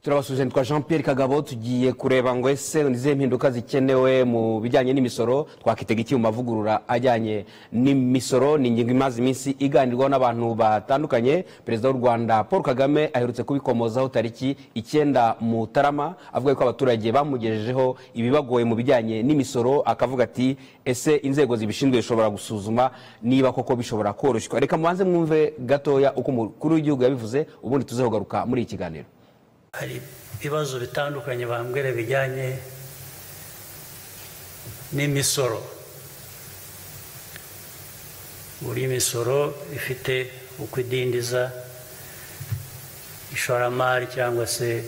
turabasuzumye twa jean Pierre kagabo tugiye kureba ngo ese ni izihe mpinduka zikenewe mu bijyanye n'imisoro twakitega iki mu mavugurura ajyanye n'imisoro ni ingingo imaze iminsi iganirwaho n'abantu batandukanye perezida w'u rwanda paul kagame aherutse kubikomozaho tariki icyenda mutarama avuga ko abaturage bamugejejeho ibibagoye mu bijyanye n'imisoro akavuga ati ese inzego zibishinzwe zishobora gusuzuma niba koko bishobora koroshywa reka mubanze mwumve gatoya uko umukuru w'igihugu yabivuze ubundi tuzahogaruka muri iki kiganiro hari ibibazo bitandukanye bambwira bijyanye n'imisoro buri misoro ifite uko idindiza ishoramari cyangwa se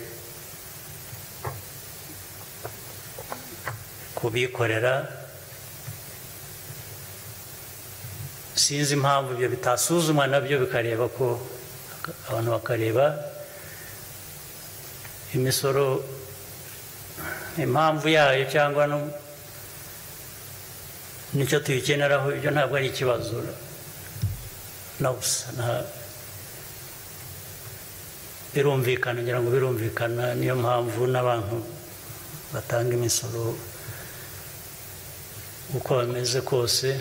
kubikorera sinzi impamvu ibyo bitasuzumwa nabyo bikareba ko abantu bakareba imisoro impamvu yayo cyangwa nicyo tuyikeneraho ibyo ntabwo ari ikibazo na busa birumvikana ngira ngo birumvikana niyo mpamvu n'abantu batanga imisoro uko bameze kose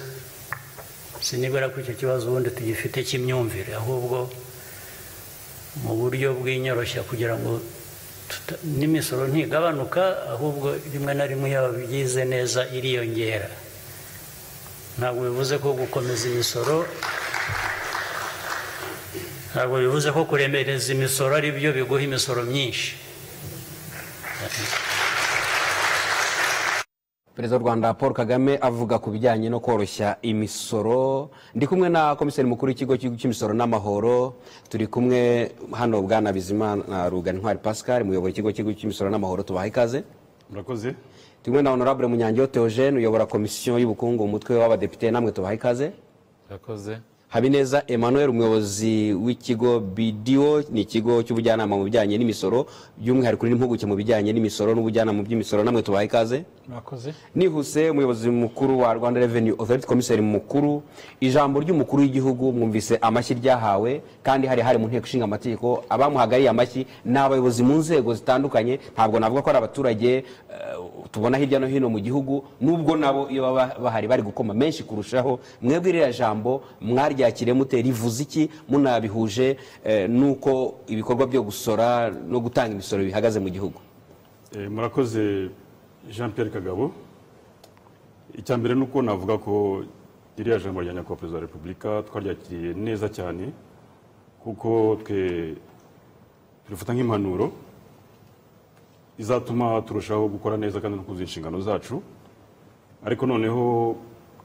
sinibwira ko icyo kibazo ubundi tugifite cy'imyumvire ahubwo mu buryo bw'inyoroshya kugira ngo n'imisoro ntigabanuka ahubwo rimwe na rimwe yaba byize neza iriyongera ntabwo bivuze ko gukomeza imisoro ntabwo bivuze ko kuremereza imisoro ari byo biguha imisoro myinshi perezida w'u rwanda paul kagame avuga ku bijyanye no koroshya imisoro ndi kumwe na komiseri mukuru w'ikigo cy'imisoro n'amahoro turi kumwe hano bwana bizimana rugana intwari pascal muyobora ikigo cy'imisoro n'amahoro tubaha ikaze murakoze turi kumwe na honorable munyangeho theogene uyobora komisiyo y'ubukungu umutwe w'abadepite namwe tubaha ikaze murakoze habineza emmanuel umuyobozi w'ikigo bidiyo ni ikigo cy'ubujyanama mu bijyanye n'imisoro by'umwihariko n'impuguke mu bijyanye n'imisoro n'ubujyanama mu by'imisoro namwe tubaha ikaze murakoze nihuse umuyobozi mukuru wa rwanda revenue authority komiseri mukuru ijambo ry'umukuru w'igihugu mwumvise amashyi ryahawe kandi hari hari mu nteko ishinga amategeko abamuhagariye amashyi ni abayobozi mu nzego zitandukanye ntabwo navuga ko ari abaturage eh, tubona hirya no hino mu gihugu nubwo nabo iyo baba bahari bari gukoma menshi kurushaho mwebwe iriya jambo mwaryakiriye mute rivuze iki munabihuje eh, n'uko ibikorwa byo gusora no gutanga imisoro bihagaze mu gihugu Eh, murakoze jean Pierre kagabo icya mbere ni uko navuga ko ririya jambo rya nyakubahwa perezida wa repubulika twaryakiriye neza cyane kuko twe turifata nk'impanuro izatuma turushaho gukora neza kandi no kuzuza inshingano zacu ariko noneho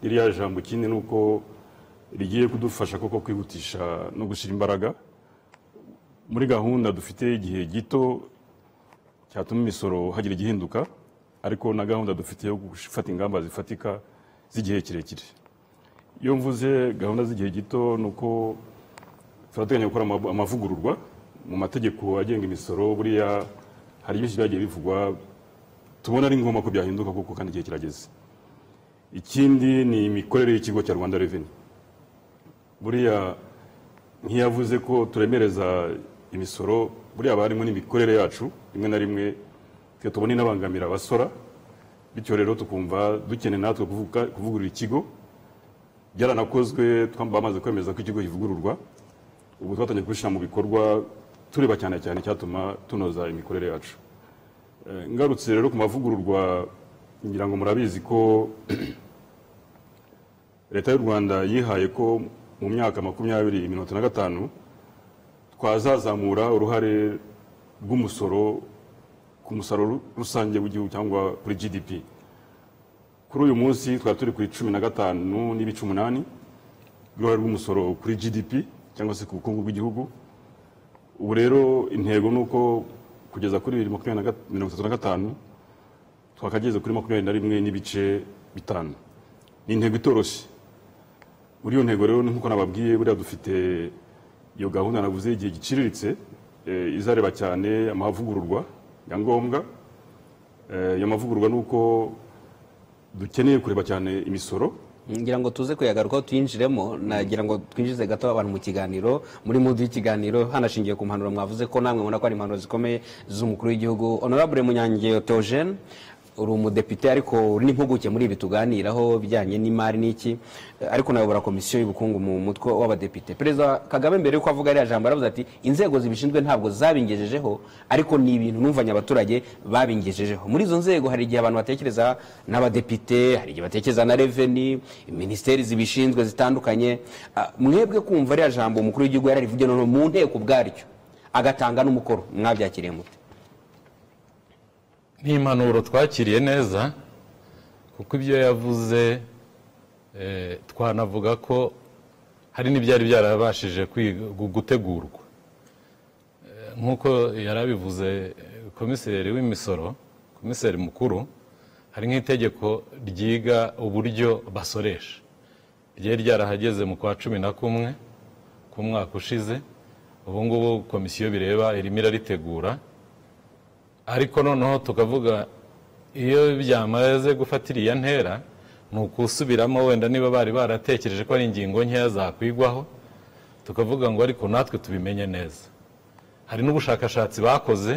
ririya jambo ikindi ni uko rigiye kudufasha koko kwihutisha no gushyira imbaraga muri gahunda dufite igihe gito cyatuma imisoro hagira igihinduka ariko na gahunda dufite yo gufata ingamba zifatika z'igihe kirekire iyo mvuze gahunda z'igihe gito ni uko turateganya gukora ama- amavugururwa mu mategeko agenga imisoro buriya hari byinshi byagiye bivugwa tubona ari ngombwa ko byahinduka kuko kandi igihe kirageze ikindi ni imikorere y'ikigo cya rwanda reveni buriya ntiyavuze ko turemereza imisoro buriya haba harimo n'imikorere yacu rimwe na rimwe twe tubona inabangamira abasora bityo rero tukumva dukeneye natwe kuvuga- kuvugurura ikigo byaranakozwe twam- bamaze kwemeza ko ikigo kivugururwa ubu twatangiye kubishyira mu bikorwa tureba cyane cyane icyatuma tunoza imikorere yacu Eh, ngarutse rero ku mavugururwa ngira ngo murabizi ko leta y'u rwanda yihaye ko mu myaka makumyabiri mirongo itanu na gatanu twazazamura uruhare rw'umusoro ku musaruro rusange w'igihugu cyangwa kuri gdp kuri uyu munsi twari turi kuri cumi na gatanu n'ibice umunani uruhare rw'umusoro kuri gdp cyangwa se ku bukungu bw'igihugu ubu rero intego ni uko kugeza kuri bibiri makumyabiri na gat- mirongo itatu na gatanu twakageze kuri makumyabiri na rimwe n'ibice bitanu ni intego itoroshye muri iyo ntego rero nk'uko nababwiye buriya dufite iyo gahunda navuze y'igihe giciriritse eh, izareba cyane amavugururwa ya ngombwa Eh, ayo mavugururwa ni uko dukeneye kureba cyane imisoro ngira ngo tuze kuyagarukaho tuyinjiremo nagira ngo twinjize gato abantu mu kiganiro muri mudu y'ikiganiro hanashingiwe ku mpanuro mwavuze ko namwe mubona ko ari impanuro zikomeye z'umukuru w'igihugu honorable munyange otogene uri umudepite ariko uri n'impuguke muri ibi tuganiraho bijyanye n'imari n'iki ariko unayobora komisiyo y'ubukungu mu mutwe w'abadepite perezida kagame mbere y'uko avuga ariya jambo aravuze ati inzego zibishinzwe ntabwo zabingejejeho ariko ni ibintu numvanye abaturage babingejejeho muri izo nzego hari igihe abantu batekereza n'abadepite hari igihe batekereza na reveni minisiteri zibishinzwe zitandukanye Ah, mwebwe kumva ariya jambo umukuru w'igihugu yararivuge none mu nteko ubwaryo agatanga n'umukoro mwabyakiriye mute ni impanuro twakiriye neza kuko ibyo yavuze eh, twanavuga ko hari n'ibyari byarabashije kwiga- gu- gutegurwa Eh, nk'uko yari abivuze eh, komiseri w'imisoro komiseri mukuru hari nk'itegeko ryiga uburyo basoresha ryari ryarahageze mu kwa cumi na kumwe k'umwaka ushize ubu ngubu komisiyo bireba irimo iraritegura ariko noneho tukavuga iyo byamaze gufata iriya ntera ni ukusubiramo wenda niba bari baratekereje ko ari ingingo nkeya zakwigwaho tukavuga ngo ariko natwe tubimenye neza hari n'ubushakashatsi bakoze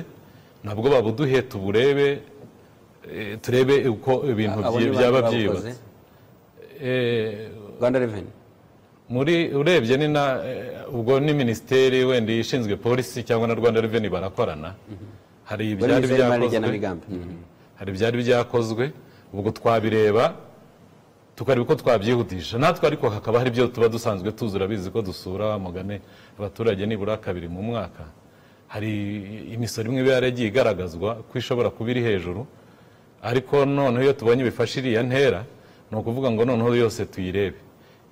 nabwo babuduhe tuburebe eh, turebe uko ibintu Abo byi- ni bande byaba babikoze? byibutse rwanda reveni muri urebye ni na eh, ubwo ni minisiteri wenda ishinzwe polisi cyangwa na rwanda reveni barakorana hari ibyari Minisiteri y'Imari byakozwe n'Igenamigambi. hari ibyari byakozwe ubwo twabireba tukareba uko twabyihutisha natwe ariko hakaba hari ibyo tuba dusanzwe tuzi urabizi ko dusura mugane abaturage nibura kabiri mu mwaka hari imisoro imwe iba yaragiye igaragazwa ko ishobora kuba iri hejuru ariko noneho iyo tubonye bifashe iriya ntera ni ukuvuga ngo noneho yose tuyirebe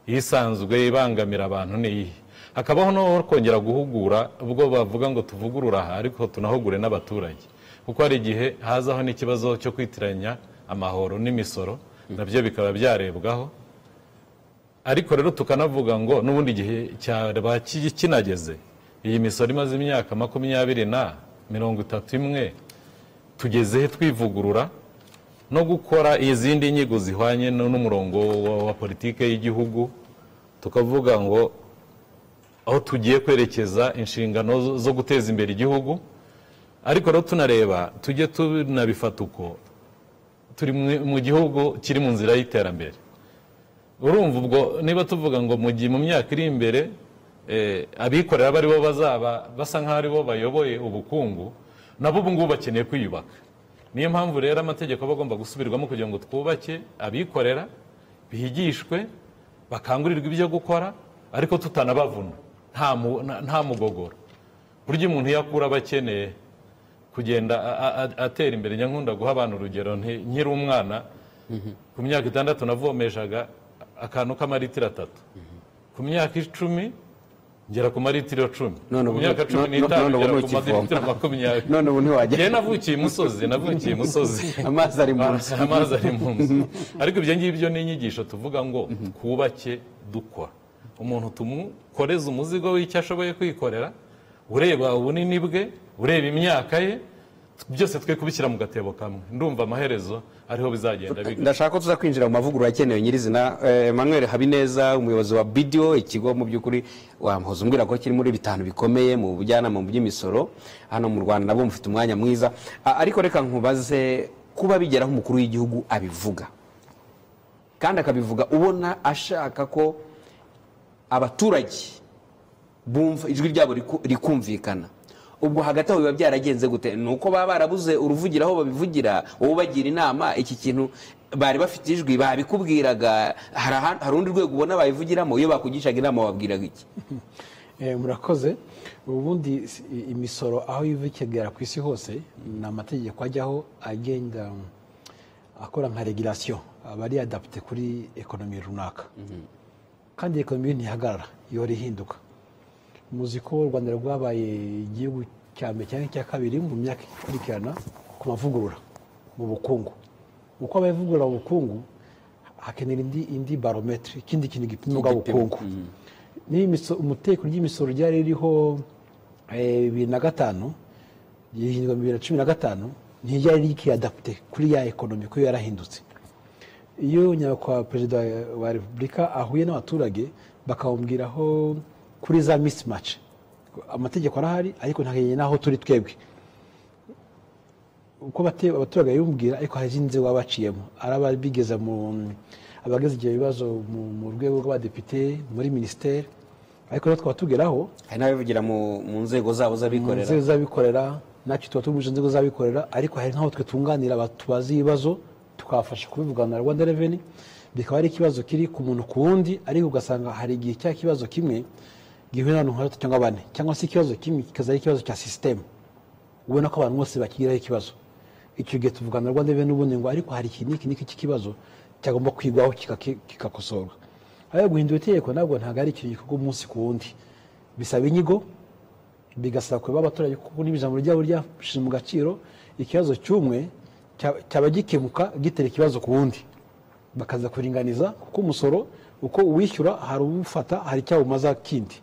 isanzwe ibangamira abantu ni iyihe hakabaho no kongera guhugura ubwo bavuga ngo tuvugurure aha ariko tunahugure n'abaturage kuko hari igihe hazaho n'ikibazo cyo kwitiranya amahoro n'imisoro nabyo bikaba byarebwaho ariko rero tukanavuga ngo n'ubundi igihe cyaba ki- kinageze iyi misoro imaze imyaka makumyabiri na mirongo itatu imwe tugezehe twivugurura no gukora izindi nyigo zihwanye no- n'umurongo wa- wa politike y'igihugu tukavuga ngo aho tugiye kwerekeza inshingano zo- zo guteza imbere igihugu ariko rero tunareba tujye tunabifata uko turi mu- mu gihugu kiri mu nzira y'iterambere urumva ubwo niba tuvuga ngo mu gihe mu myaka iri imbere eh, abikorera bari bo bazaba basa nk'aho ari bo bayoboye ubukungu nabo ubu ngubu bakeneye kwiyubaka niyo mpamvu rero amategeko aba agomba gusubirwamo kugira ngo twubake abikorera bigishwe bakangurirwe ibyo gukora ariko tutanabavuna nta mu- nta- nta mugogoro burya umuntu iyo akura aba akeneye kugenda a- a- a- atera imbere nyankunda guha abantu urugero nti- nkiri umwana ku myaka itandatu navomeshaga akantu k'amaritiro atatu ku myaka icumi ngera ku maritiro cumi None ku ubu- myaka cumi none- n'itanu none ubu ngera ku ntukivoma. maritiro makumyabiri none ubu ntiwajya njyewe navukiye imusozi navukiye imusozi amazi ari mu nzu amazi ari mu nzu ariko ibyo ngibyo ni inyigisho tuvuga ngo twubake dukora umuntu tumukoreze umuzigo w'icyo ashoboye kwikorera ureba ubunini bwe ureba imyaka ye byose twe kubishyira mu gatebo kamwe ndumva amaherezo ariho bizagenda biga ndashaka ko tuza kwinjira mu mavugurura akenewe nyirizina Eh, emmanuel habineza umuyobozi wa bidiyo ikigo mu by'ukuri wamuhoza umbwira ko kiri muri bitanu bikomeye mu bujyanama mu by'imisoro hano mu rwanda nabwo mufite umwanya mwiza A- ariko reka nkubaze kuba bigeraho umukuru w'igihugu abivuga kandi akabivuga ubona ashaka ko abaturage bumva ijwi ryabo riku- rikumvikana ubwo hagati aho biba byaragenze gute ni uko baba barabuze uruvugira aho babivugira wowe ubagira inama iki kintu bari bafite ijwi babikubwiraga hari aha- hari urundi rwego ubona bayivugiramo iyo bakugishaga inama wababwiraga iki Eh, murakoze ubundi si- i- imisoro aho iva ikegera ku isi hose ni amategeko ajyaho agenda mm, akora nka regulation aba ari adapte kuri ekonomi runaka kandi ekonomi ntihagarara ihora ihinduka muzi ko u rwanda rwabaye igihugu cya mbere cyangwa icya kabiri mu myaka ikurikirana ku mavugurura mu bukungu uko abavugurura ubukungu hakenera indi, indi barometri ikindi kintu gipima ubukungu niba imiso- umutekano ry'imisoro ryari ririho eh, bibiri na gatanu rihindurwa mu bibiri na cumi na gatanu ntiryari rikiyadapute kuri ya ekonomi kuko yarahindutse iyo nyakubahwa perezida wa repubulika ahuye n'abaturage bakamubwiraho kuri za misimaci amategeko arahari ariko ntakeneye n'aho turi twebwe uko bate- abaturage bimubwira ariko hari izindi nzego baba baciyemo araba bigeze mu abageze ibyo bibazo mu- mu rwego rw'abadepite muri minisiteri ariko natwe tukaba tugeraho hari n'abivugira mu mu nzego zabo z'abikorera inzego z'abikorera natwe tuba tugurije inzego z'abikorera ariko hari nk'aho twe tunganira aba- tubazi ibibazo tukabafasha kubivugana na rwanda reveni bikaba ari ikibazo kiri ku muntu ku wundi ariko ugasanga hari igihe cya kibazo kimwe gihuye n'abantu nka batatu cyangwa bane cyangwa se ikibazo kimwe kikaza ari ikibazo cya sisitemu ubona ko abantu bose bakigiraho ikibazo icyo gihe tuvugana na rwanda reveni ubundi ngo ariko hari iki n'iki n'iki cy'ikibazo cyagomba kwigwaho kikake- kikakosorwa ariko guhindura itegeko ntabwo ntabwo ari ikintu gikorwa umunsi ku wundi bisaba inyigo bigasaba kureba abaturage kuko niba ijambo ryabo ryashyizwe mu gaciro ikibazo cy'umwe cya- cyaba gikemuka gitera ikibazo ku wundi bakaza kuringaniza kuko umusoro uko uwishyura hari uwufata hari icyawumaza kindi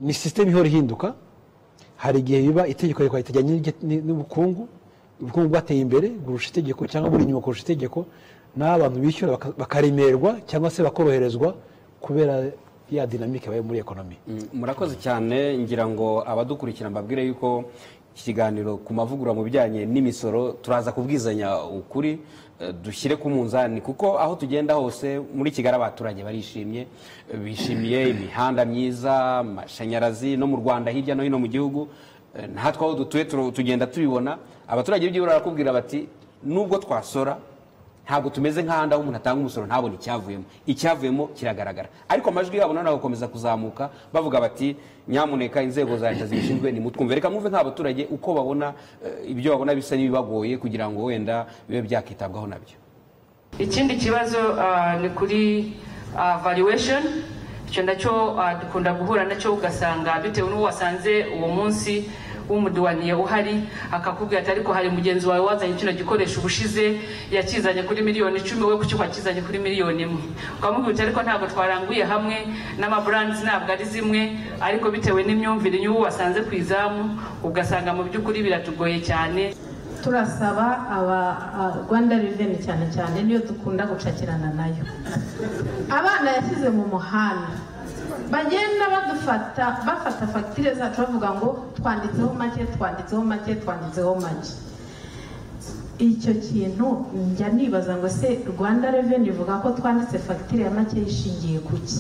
ni sisiteme ihora ihinduka hari igihe biba itegeko rikora ritajyanye n'irye- ni- n'ubukungu ubukungu bwateye imbere kurusha itegeko cyangwa buri inyuma kurusha itegeko n'aho abantu bishyura baka- bakaremerwa cyangwa se bakoroherezwa kubera ya dinamike bayo muri ekonomi Mm, murakoze cyane ngira ngo abadukurikira mbabwire yuko iki kiganiro ku mavugurura mu bijyanye n'imisoro turaza kubwizanya ukuri eh, dushyire ku munzani kuko aho tugenda hose muri kigali abaturage barishimye eh, bishimiye imihanda myiza amashanyarazi no mu rwanda hirya no hino mu gihugu Eh, natwe aho dutuye turu- tugenda tubibona abaturage b'igihugu barakubwira bati nubwo twasora ntabwo tumeze nk'ahandi aho umuntu atanga umusoro ntabone icyavuyemo icyavuyemo kiragaragara ariko amajwi yabo noneho agakomeza kuzamuka bavuga bati nyamuneka inzego za leta zibishinzwe nimutwumve reka mwumve nk'abaturage uko babona eh, ibyo babona bisa n'ibibagoye kugira ngo wenda bibe byakitabwaho nabyo ikindi kibazo ah, ni kuri ah, valuation icyo nacyo ah, dukunda guhura nacyo ugasanga bitewe n'uwo wasanze uwo munsi w'umuduwaniye uhari akakubwira ati ariko hari mugenzi wawe wazanye kino gikoresho ubushize yakizanye kuri miliyoni icumi we kuki wakizanye kuri miliyoni imwe ukamubwira uti ariko ntabwo twaranguye hamwe n'amaburandizi ntabwo ari zimwe ariko bitewe n'imyumvire y'uwo wasanze ku izamu ugasanga mu by'ukuri biratugoye cyane turasaba aba a- rwanda reveni cyane cyane niyo dukunda gucakirana nayo abana yashyize mu muhanda bagenda badufata bafata fagitire zacu bavuga ngo twanditseho make twanditseho make twanditseho make icyo kintu njya nibaza ngo se rwanda reveni ivuga ko twanditse fagitire ya make yishingiye ku ki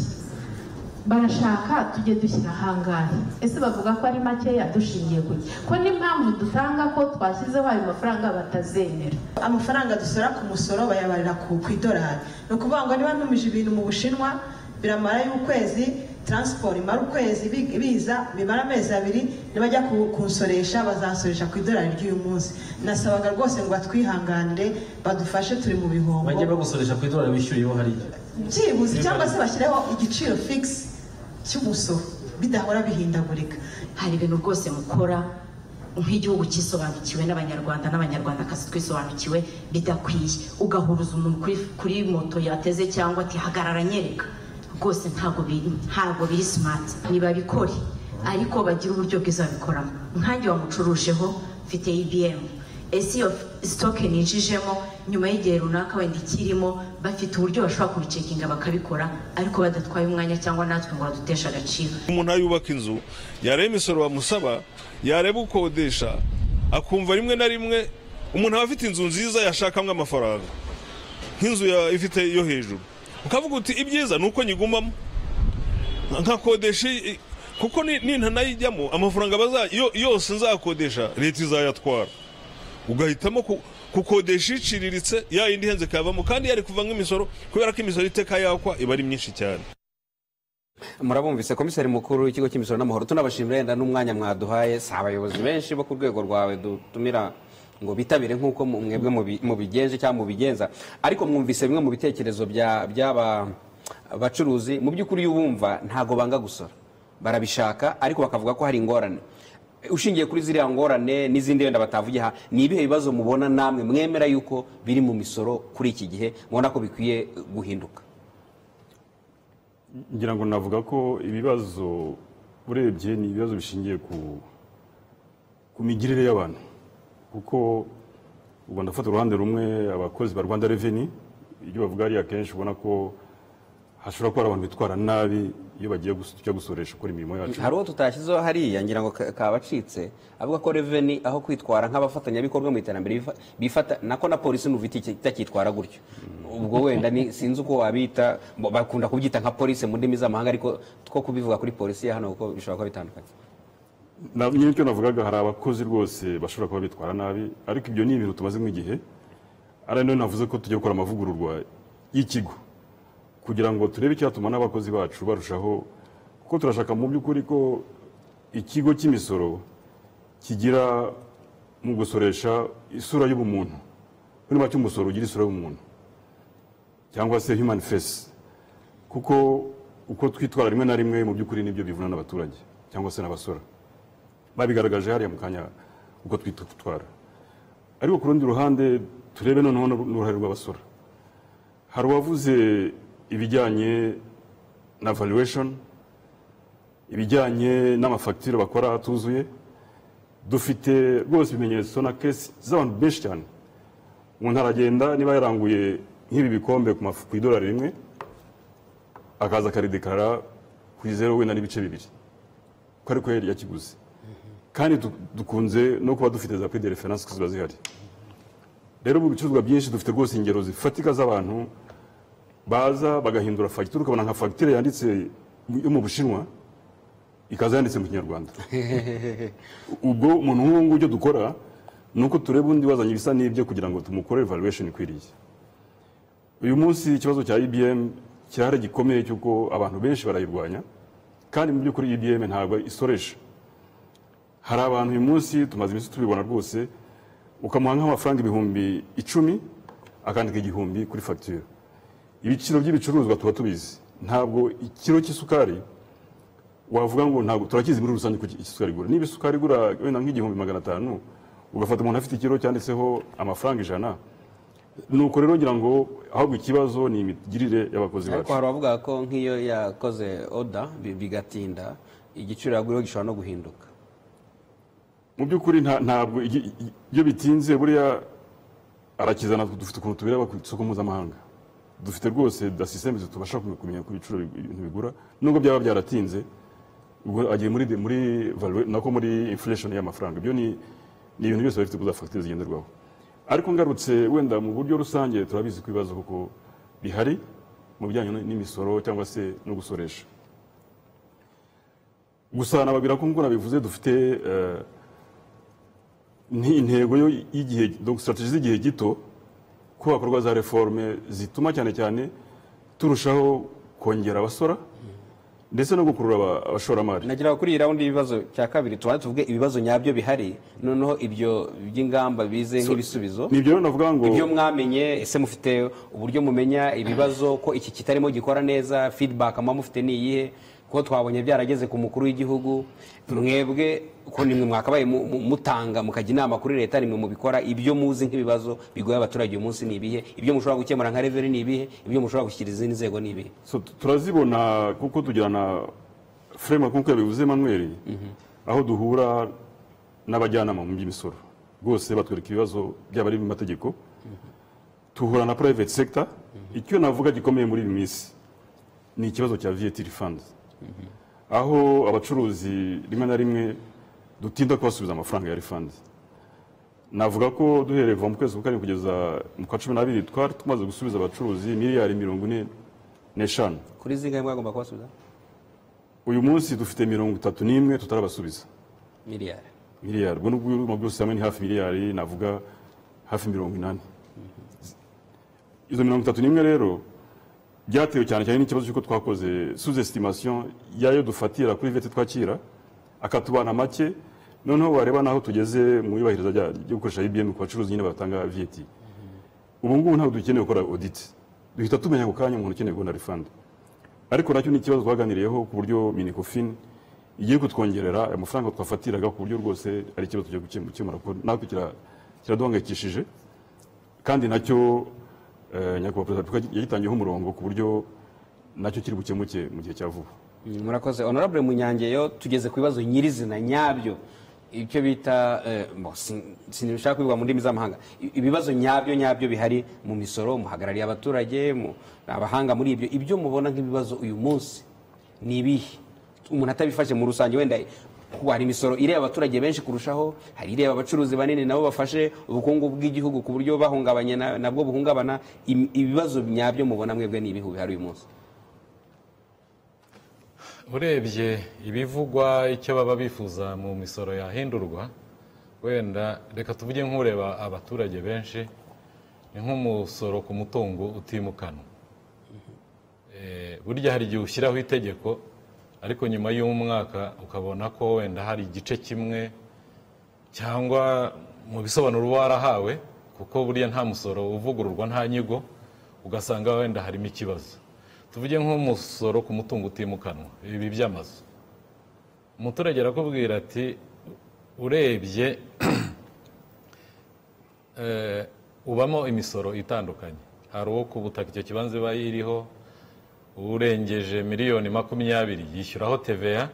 barashaka tujye dushyira ahangahe ese bavuga ko ari makeya dushingiye ku ki ko n'impamvu dutanga ko twashyizeho ayo mafaranga batazemera amafaranga dusora ku musoro bayabarira ku ku idolari ni ukuvuga ngo niba ntumije ibintu mu bushinwa biramara y'ukwezi taransiporo imara ukwezi bi- biza bimara amezi abiri nibajya ku- kunsoresha bazansoresha ku idolari ry'uyu munsi nasabaga rwose ngo batwihanganire badufashe turi mu bihombo bajye bagusoresha ku idolari wishyuriyeho hariya byibuze cyangwa se bashyireho igiciro figisi cy'umusoro bidahora bihindagurika hari ibintu rwose mukora nk'igihugu cyisobanukiwe n'abanyarwanda n'abanyarwandakazi twisobanukiwe bidakwiye ugahuruza umuntu kuri, kuri moto yateze cyangwa ati hagarara nyereka rwose ntabwo biri ntabwo biri smart ntibabikore ariko bagire uburyo bwiza babikoramo nkanjye wamucurujeho mfite ibm ese iyo sitoke ninjijemo nyuma y'igihe runaka wenda ikirimo bafite uburyo bashobora kubicekinga bakabikora ariko badatwaye umwanya cyangwa natwe ngo baduteshe agaciro umuntu yubaka inzu yareba imisoro bamusaba yareba ukodesha akumva rimwe na rimwe umuntu aba afite inzu nziza yashakamo amafaranga nk'inzu ya- ifite yo hejuru ukavuga uti ibyiza ni uko nyigumamo nkakodesha iyi- kuko ni- nintanayijyamo amafaranga baza- yo- yose nzakodesha leta izayatwara ugahitamo ku- kukodesha iciriritse ya yindi ihenze kayavamo kandi yari kuva nk'imisoro kubera ko imisoro iteka yakwa iba ari myinshi cyane murabumvise komiseri mukuru w'ikigo cy'imisoro n'amahoro tunabashimira yenda n'umwanya mwaduhaye si abayobozi benshi bo ku rwego rwawe dutumira ngo bitabire nk'uko mu- mwebwe mubi- mubigenje cyangwa mubigenza ariko mwumvise bimwe mu bitekerezo bya- by'aba bacuruzi mu by'ukuri iyo ubumva ntago banga gusora barabishaka ariko bakavuga ko hari ingorane ushingiye kuri ziriya ngorane n'izindi wenda batavuye aha ni ibihe bibazo mubona namwe mwemera yuko biri mu misoro kuri iki gihe mubona ko bikwiye eh, guhinduka ngira ngo navuga ko ibibazo urebye ni ibibazo bishingiye ku ku migirire y'abantu kuko ubwo ndafata uruhande rumwe abakozi ba rwanda reveni ibyo bavuga hariya akenshi ubona ko hashobora kuba hari abantu bitwara nabi iyo bagiye gus- tujya gusoresha gukora imirimo yacu hari uwo tutashyizeho hariya ngira ngo ka- kabacitse avuga ko reveni aho kwitwara nk'abafatanyabikorwa mu iterambere bifa- bifata nako na polisi n'ufite itakitwara gutyo ubwo wenda ni- sinzi uko wabita bo- bakunda kubyita nka polisi mu ndimi z'amahanga ariko two kubivuga kuri polisi ya hano kuko bishobora kuba bitandukanye Na- nyine icyo navugaga hari abakozi rwose bashobora kuba bitwara nabi ariko ibyo ni ibintu tumazemo igihe ari nayo navuze ko tujya gukora amavugururwa y'ikigo kugira ngo turebe icyatuma n'abakozi bacu barushaho kuko turashaka mu by'ukuri ko ikigo cy'imisoro kigira mu gusoresha isura y'ubumuntu muri make umusoro ugira isura y'umuntu cyangwa se human face kuko uko twitwara rimwe na rimwe mu by'ukuri nibyo bivuna n'abaturage cyangwa se n'abasora babigaragaje hariya mu kanya uko twitwara ariko ku rundi ruhande turebe noneho n'uruhare rw'abasora hari uwavuze ibijyanye na valuation ibijyanye n'amafagitire bakora atuzuye dufite rwose ibimenyetso na kesi z'abantu benshi cyane umuntu aragenda niba yaranguye nk'ibi bikombe ku mafu- ku idolari rimwe akaza akaridekarara ku izeru wenda n'ibice bibiri ko ariko yari yakiguze kandi du- dukunze no kuba dufite za pide referanse ziba zihari rero mu bicuruzwa byinshi dufite rwose ingero zifatika z'abantu baza bagahindura fagitire ukabona nka fagitire yanditse yo mu bushinwa ikaza yanditse mu kinyarwanda ubwo umuntu nk'ubu ngubu icyo dukora ni uko tureba undi wazanye ibisa n'ibyo kugira ngo tumukorere valuation ikwiriye uyu munsi ikibazo cya ibm cyari gikomeye cy'uko abantu benshi barayirwanya kandi mu by'ukuri ibm ntabwo isoresha hari abantu uyu munsi tumaze iminsi tubibona rwose ukamuha nk'amafaranga ibihumbi icumi akandika igihumbi kuri fagitire ibiciro by'ibicuruzwa tuba tubizi ntabwo ikiro cy'isukari wavuga ngo ntabwo turakizi muri rusange ko isukari igura niba isukari igura wenda nk'igihumbi magana atanu ugafata umuntu afite ikiro cyanditseho amafaranga ijana nuko rero ngira ngo ahubwo ikibazo ni imigirire y'abakozi ariko bacu hari abavuga ko nk'iyo yakoze oda bi- bigatinda igiciro yaguriyeho gishobora no guhinduka mu by'ukuri nta- ntabwo igi- i- iyo bitinze buriya arakizana dufite ukuntu tubireba ku isoko mpuzamahanga dufite rwose da sisiteme zitubasha kum- kumenya ku biciro bi- ibintu bigura nubwo byaba byaratinze ubwo agiye muri de- muri value nako muri inflation y'amafaranga ibyo ni ni ibintu byose bifite kuza fagitire zigenderwaho ariko ngarutse wenda mu buryo rusange turabizi ko ibibazo kuko bihari mu bijyanye n- n'imisoro cyangwa se no gusoresha gusa nababwira ko ngura bivuze dufite eh, ni intego yo y'igihe donc strategie z'igihe gito ko hakorwa za reforme zituma cyane cyane turushaho kongera abasora ndetse no gukurura aba- abashoramari nagira ngo kuri iyi raundi y'ibibazo cya kabiri tubanze tuvuge ibibazo nyabyo bihari noneho ibyo by'ingamba bize nk'ibisubizo ni ibyo rero navuga ngo ibyo mwamenye ese mufite uburyo mumenya ibibazo ko iki kitarimo gikora neza feedback muba mufite ni iyihe kuko twabonye byarageze ku mukuru w'igihugu mwebwe ko nimwe mwakabaye mu- mu- mutanga mukajya inama kuri leta nimwe mubikora ibyo muzi nk'ibibazo bigoye abaturage uyu munsi ni ibihe ibyo mushobora gukemura nka reveri ni ibihe ibyo mushobora gushyikiriza izindi nzego ni ibihe so tu- turazibona kuko tugirana framework nk'uko yabivuze manuel aho duhura n'abajyanama mu by'imisoro rwose batwereka ibibazo byaba ari mu mategeko tuhura na private sector icyo navuga gikomeye muri iyi minsi ni ikibazo cya VAT refund aho abacuruzi rimwe na rimwe dutinda kubasubiza amafaranga ya refund navuga ko duhereye kuva mu kwezi kwa karindwi kugeza mu kwa cumi n'abiri twari tumaze gusubiza abacuruzi miliyari mirongo ine n'eshanu kuri zingahe mwagomba kubasubiza uyu munsi dufite mirongo itatu n'imwe tutarabasubiza miliyari miliyari ubwo n'ubwo urumva byose hamwe ni hafi miliyari navuga hafi mirongo inani izo mirongo itatu n'imwe rero byatewe cyane cyane n'ikibazo cy'uko twakoze sous estimation y'ayo dufatira kuri vete twakira akatubana make noneho wareba n'aho tugeze mu yubahiriza rya- ryo gukoresha ibm ku bacuruzi nyine batanga vt ubu ngubu ntabwo dukeneye gukora audit duhita tumenya ako kanya umuntu ukeneye kubona refund ariko nacyo ni ikibazo twaganiriyeho ku buryo minicofin igiye kutwongerera amafaranga twafatiraga ku buryo rwose ari ikibazo tujya guke- gukemura kuko natwe kira- kiraduhangayikishije kandi nacyo eh, nyakubahwa perezida wa repubulika yagitangiyeho umurongo ku buryo nacyo kiri bukemuke mu gihe cya vuba Mm, murakoze honorable munyangeyo tugeze ku bibazo nyirizina nyabyo icyo bita eh, mo, sin- sinshaka kubivuga mu ndimi z'amahanga I- ibibazo nyabyo nyabyo bihari mu misoro muhagarariye abaturage mu- abahanga muri ibyo ibyo mubona nk'ibibazo uyu munsi ni ibihe umuntu atabifashe mu rusange wenda kuko hari imisoro ireba abaturage benshi kurushaho hari ireba abacuruzi banini nabo bafashe ubukungu bw'igihugu ku buryo bahungabanye na- nabwo buhungabana Im- ibibazo nyabyo mubona mwebwe ni ibihu bihari uyu munsi urebye ibivugwa icyo baba bifuza mu misoro yahindurwa wenda reka tuvuge nk'ureba abaturage benshi ni nk'umusoro ku mutungo utimukanwa Eh, burya hari igihe ushyiraho itegeko ariko nyuma y'umwaka ukabona ko wenda hari igice kimwe cyangwa mu bisobanuro uba warahawe kuko buriya nta musoro uvugururwa nta nyigo ugasanga wenda harimo ikibazo tuvuge nk'umusoro ku mutungo utimukanwa ibi by'amazu umuturage arakubwira ati urebye eh, ubamo imisoro itandukanye hari uwo ku butaka icyo kibanza iba iriho urengeje miliyoni makumyabiri yishyuraho TVA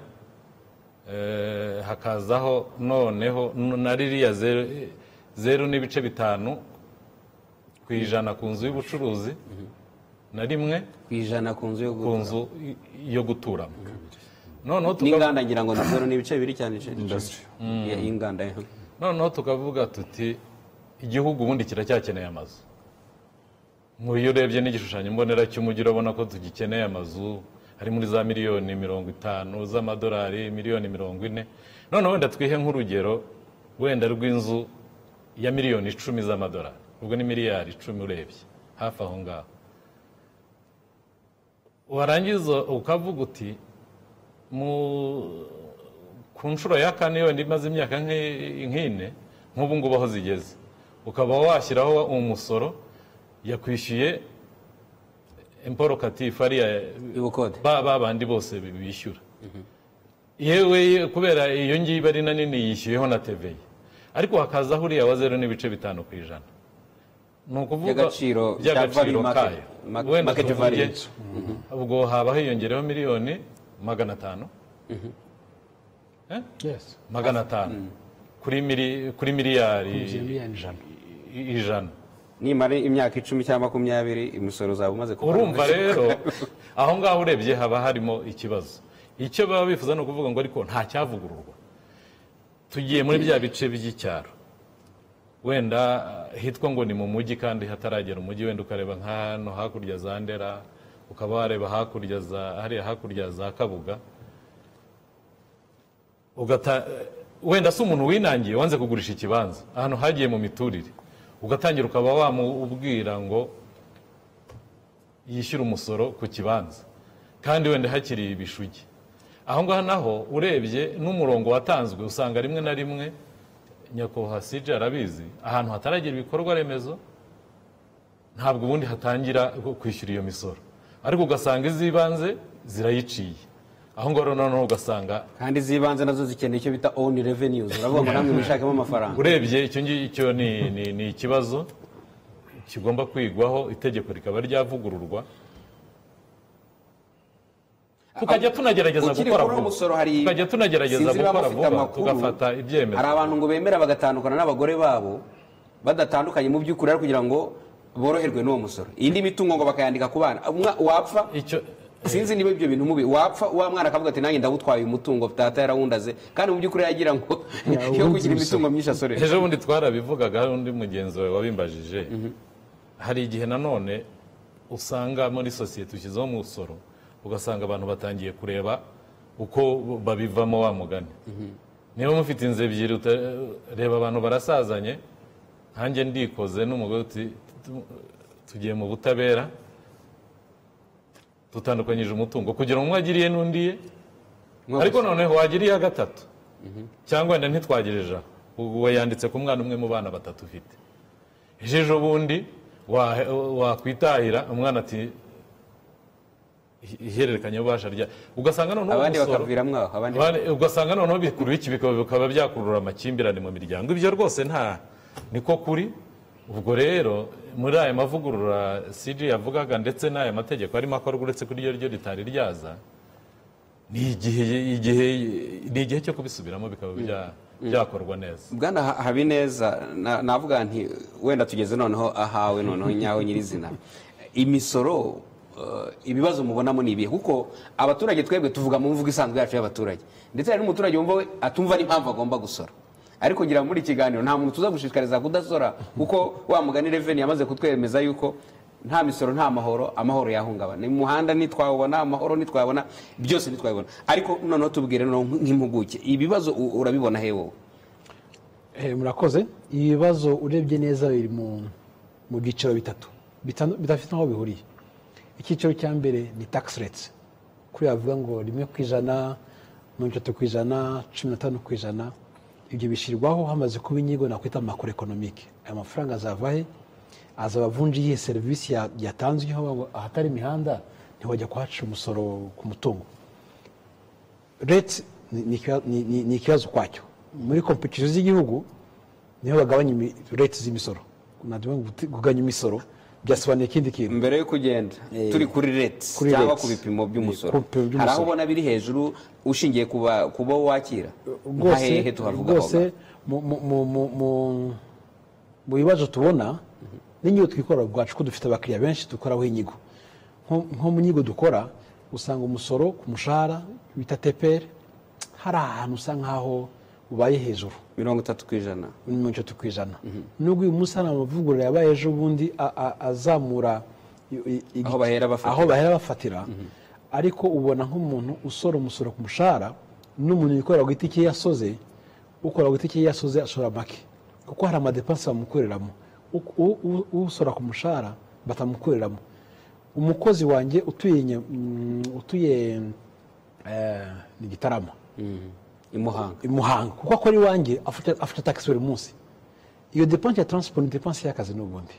eh, hakazaho noneho n- na ririya zeru zeru n'ibice bitanu ku ijana ku nzu y'ubucuruzi na rimwe ku ijana ku nzu yo ku nzu i- yo guturamo noneho tukavuga- n'inganda ngira ngo ni zero n'ibice bibiri cyane Ya, inganda ya. noneho tukavuga tuti igihugu ubundi kiracyakeneye amazu nk'uyu urebye n'igishushanyo mbonera cy'umujyi urabona ko tugikeneye amazu ari muri za miliyoni mirongo itanu z'amadolari miliyoni mirongo ine noneho wenda twihe nk'urugero wenda rw'inzu ya miliyoni icumi z'amadolari ubwo ni miliyari icumi urebye hafi aho ngaho warangiza ukavuga uti mu ku nshuro ya kane yonyine imaze imyaka nk'i- nk'ine nk'ubu ngubu aho zigeze ukaba washyiraho umusoro yakwishyuye imporo katifu ariya ba ba bandi bose bi- bishyura yewe ye- kubera iyo ngiyo iba ari na nini yishyuyeho na teveyi ariko hakazaho uriya wa zeru n'ibice bitanu ku ijana ni ukuvuga By'agaciro cya by'agaciro value market- kayo ma- wenda market tuvuge value. Mhm. ubwo haba hiyongereho miliyoni magana atanu Eh? magana atanu kuri mili- kuri miliyari i- ijana nimara imyaka icumi cyangwa makumyabiri imisoro zaba umaze kuva urumva rero aho ngaho urebye haba harimo ikibazo icyo baba bifuza ni ukuvuga ngo ariko nta cyavugururwa tugiye muri bya bice by'icyaro wenda eh, hitwa ngo ni mu mujyi kandi hataragera umujyi wenda ukareba nka hano hakurya za ndera ukaba wareba hakurya za hariya hakurya za kabuga ugata wenda se umuntu winangiye wanze kugurisha ikibanza ahantu hagiye mu miturire ugatangira ukaba wamubwira ngo yishyure umusoro ku kibanza kandi wenda hakiri ibishugi aho ngaho naho urebye n'umurongo watanzwe usanga rimwe na rimwe nyakubahwa sije arabizi ahantu hataragira ibikorwa remezo ntabwo ubundi hatangira kwishyura iyo misoro ariko ugasanga iz'ibanze zirayiciye aho ngaho noneho ugasanga kandi z'ibanze nazo zikeneye icyo bita own revenues uravuga ngo namwe mwishakemo amafaranga urebye icyo ngicyo ni, ni, ni ikibazo kigomba kwigwaho itegeko rikaba ryavugururwa tukajya tunagerageza Ukiri gukora kuri uwo vuba. musoro hari tukajya tunagerageza sinzi niba gukora mufite vuba amakuru. tugafata ibyemezo hari abantu ngo bemera bagatandukana n'abagore babo badatandukanye mu by'ukuri ariko kugira ngo boroherwe n'uwo musoro indi mitungo ngo bakayandika ku bana Umwa- wapfa sinzi niba ibyo bintu mubi wapfa wa mwana akavuga ati nanjye ndawutwaye uyu mutungo data yarawundaze kandi mu by'ukuri yagira ngo yo kugira imitungo myinshi asorera ejo bundi twarabivugaga hari undi mugenzi wawe wabimbajije hari igihe nanone usanga muri sosiyete ushyizeho umusoro ugasanga abantu batangiye kureba uko babivamo wa mugani niba mufite inzu ebyiri uta- reba abantu barasazanye nkanjye ndikoze n'umugore uti- tu- tugiye mu butabera tutandukanyije umutungo kugira ngo umwe agiriye n'undi ye ariko noneho wagiriye iya gatatu cyangwa wenda ntitwagirije aho uwo yanditse ku mwana umwe mu bana batatu ufite ejo ejo bundi wa- wakwitahira umwana ati "Ihe- ihererekanyabubasha rya ugasanga noneho abandi umusoro- bakaviramo aho abandi Bane- ugasanga noneho bikurura iki bikaba bikaba byakurura amakimbirane mu miryango ibyo rwose nta niko kuri ubwo rero muri aya mavugurura cg yavugaga ndetse n'aya mategeko arimo akorwa uretse kuri ryo ryo ritari ryaza ni igihe igihe ni igihe cyo kubisubiramo bikaba bya- byakorwa neza bwana Ha- habineza na- navuga nti wenda tugeze noneho ahawe noneho nyawe nyirizina imisoro eh, ibibazo mubonamo ni ibihe kuko abaturage twebwe tuvuga mu mvugo isanzwe yacu y'abaturage ndetse hari n'umuturage wumva we atumva n'impamvu agomba gusora ariko ngira muri iki kiganiro nta muntu tuza gushishikariza kudasora kuko wa mugani reveni yamaze kutwemeza yuko nta misoro nta mahoro amahoro yahungabana mu muhanda ntitwawubona amahoro ntitwabona byose ntitwabibona ariko noneho tubwire noneho nk'impuguke ibibazo u- urabibona he wowe Eh, murakoze ibibazo urebye neza biri mu mu byiciro bitatu bitanu- bidafite aho bihuriye icyiciro cya mbere ni tax rates kuri bavuga ngo rimwe ku ijana mirongo itatu ku ijana cumi na tanu ku ijana ibyo bishyirwaho hamaze kuba inyigo nakwita makuru ekonomike aya mafaranga azava he azaba avunja iyihe serivisi ya- yatanzweho bavuga ngo ahatari imihanda ntiwajya kuhaca umusoro ku mutungo rete ni- ni ikiba- ni- ni- ni ikibazo kwacyo muri kompetisiyo z'igihugu niho bagabanya imi- rete z'imisoro ntabwo kugabanya imisoro byasobanuye ikindi kintu mbere yo kugenda Eh, turi kuri reti kuri cyangwa rates. ku bipimo by'umusoro Eh, ku bipimo by'umusoro. hari aho ubona biri hejuru ushingiye ku ba- ku bo wakira nka hehe rwose tuhavuga rwose mu- mu- mu- mu- mu- mu bibazo tubona n'inyigo twikorera ubwacu ko dufite abakiriya benshi dukoraho inyigo Nko- nko mu nyigo dukora usanga umusoro ku mushahara bita teperi hari ahantu usa nk'aho ubaye hejuru mirongo itatu ku ijana mirongo itatu ku ijana nubwo uyu munsi hari amavugurura yabaye ejo bundi a- a- azamura i- i- igi- Aho bahera bafatira. aho bahera bafatira ariko ubona nk'umuntu usora umusoro ku mushahara n'umuntu wikorera ku giti cye yasoze ukora ku giti cye yasoze ashora make kuko hari amadepansi bamukoreramo U- u- u- usora ku mushahara batamukoreramo umukozi wanjye utuye Nya- mm, utuye eh, ni gitarama Mhm. i muhanga muhanga kuko akora iwanjye afata afata tax buri munsi iyo depanse ya transport ni depanse y'akazi n'ubundi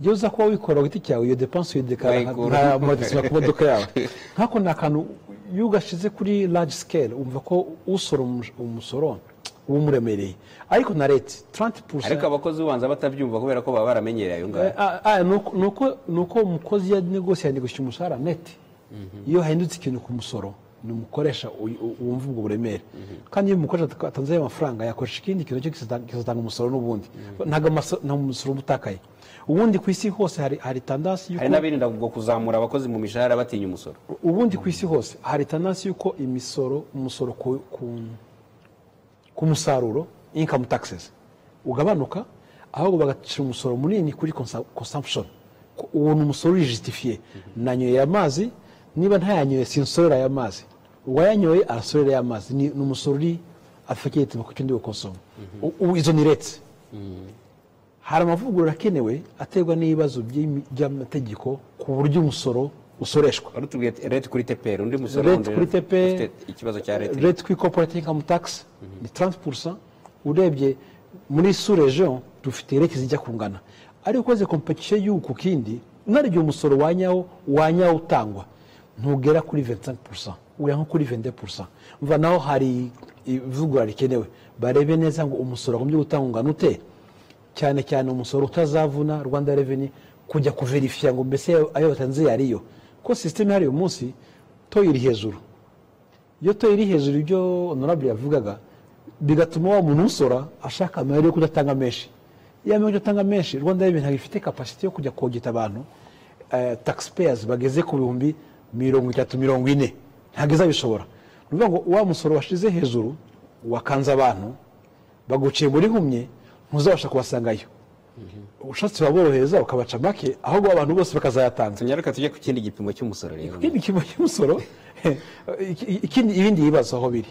iyo uza kuba wikora ku giti cyawe iyo depanse uyidekara nka- Wayikura. nka amadisima ku modoka yawe nk'ako ni akantu iyo ugashyize kuri large scale umva ko usora umus- umusoro uba umuremereye ariko na leta 30 ariko abakozi ubanza batabyumva kubera ko baba baramenyereye ayo ngayo Ah, ah, ni uko- ni uko- ni uko umukozi ya negosi yanegosha umushahara neti iyo hahindutse ikintu ku musoro ni umukoresha uy- u- wumva ubwo buremere kandi iyo umukoresha atak- atanze ayo mafaranga yakoresha ikindi kintu cyo kizata- kizatanga umusoro n'ubundi ntabwo amaso- nta umusoro uba utakaye ubundi ku isi hose hari hari tandansi hari n'abirinda ubwo kuzamura abakozi mu mishahara batinya umusoro ubundi ku isi hose hari tandansi y'uko imisoro umusoro ku, ku, ku musaruro income taxes ugabanuka ahubwo bagacira umusoro munini kuri consa- consumption Ku- uwo ni umusoro urijisitifiye nanyoye amazi niba ntayanyoye sinsorera aya mazi uwayanyoye arasorera aya mazi ni ni umusoro uri affiliate mu kucyo ndi gukonsoma izo ni rates hari amavugurura akenewe aterwa n'ibibazo by'imi- by'amategeko ku buryo umusoro usoreshwa wari utubwiye ati, reti kuri teperi undi musoro Rate wundi kuri TPR, ufite ikibazo cya reti rete kuri corporate income tax ni 30% urebye muri sous region dufite rete zijya kungana ariko ukoze competition y'uku ku kindi naryo umusoro wanyawo wanyawo utangwa ntugera kuri 25% ujya nko kuri 22% mva naho hari ivugurura rikenewe barebe neza ngo umusoro wagombye gutanga ungana ute cyane cyane umusoro utazavuna rwanda reveni kujya kuverifiya ngo mbese ayo batanze yariyo ko sisiteme ihari uyu munsi toyo iri hejuru iyo toyo iri hejuru ibyo honorable yavugaga bigatuma wa muntu usora ashaka amayeri yo kudatanga menshi iyo amayeri yo kudatanga menshi rwanda reveni ntabwo ifite kapasiti yo kujya kogeta abantu eh, taxpayers bageze ku bihumbi mirongo itatu mirongo ine ntabwo izabishobora ni ukuvuga ngo wa musoro washize hejuru wakanze abantu baguciye muri humye ntuzabasha kubasangayo ushatse waborohereza ukabaca make ahubwo abantu bose bakazayatanga tunyaruka tujye ku kindi gipimo cy'umusoro rero ikindi kimo cy'umusoro iki- ikindi ibindi bibazo aho biri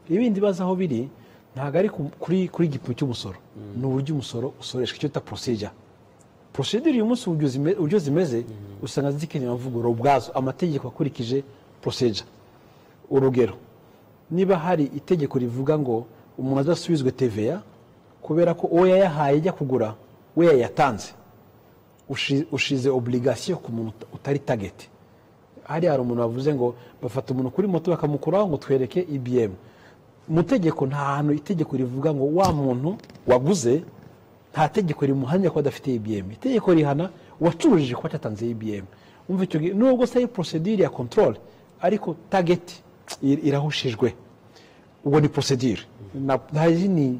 ibindi bibazo aho biri ntabwo ari ku- kuri kuri gipimo cy'umusoro ni uburyo umusoro usoreshwa icyo bita procedure procedure uyu munsi uburyo zime- uburyo zimeze usanga zikeneye amavugurura ubwazo amategeko akurikije procedure urugero niba hari itegeko rivuga ngo umuntu azasubizwe TVA kubera ko uwo yayahaye ajya kugura we yayatanze ushi- ushize obligation ku muntu uta- utari target hariya hari umuntu wavuze ngo bafata umuntu kuri moto bakamukuraho ngo twereke ibm mu tegeko nta hantu itegeko rivuga ngo wa muntu waguze nta tegeko rimuhanya ko adafite ibm itegeko rihana uwacurujije kuba atatanze ibm umva icyo gihe nubwo se ari procedure ya control ariko target ir- irahushijwe ubwo ni procedure na nta zindi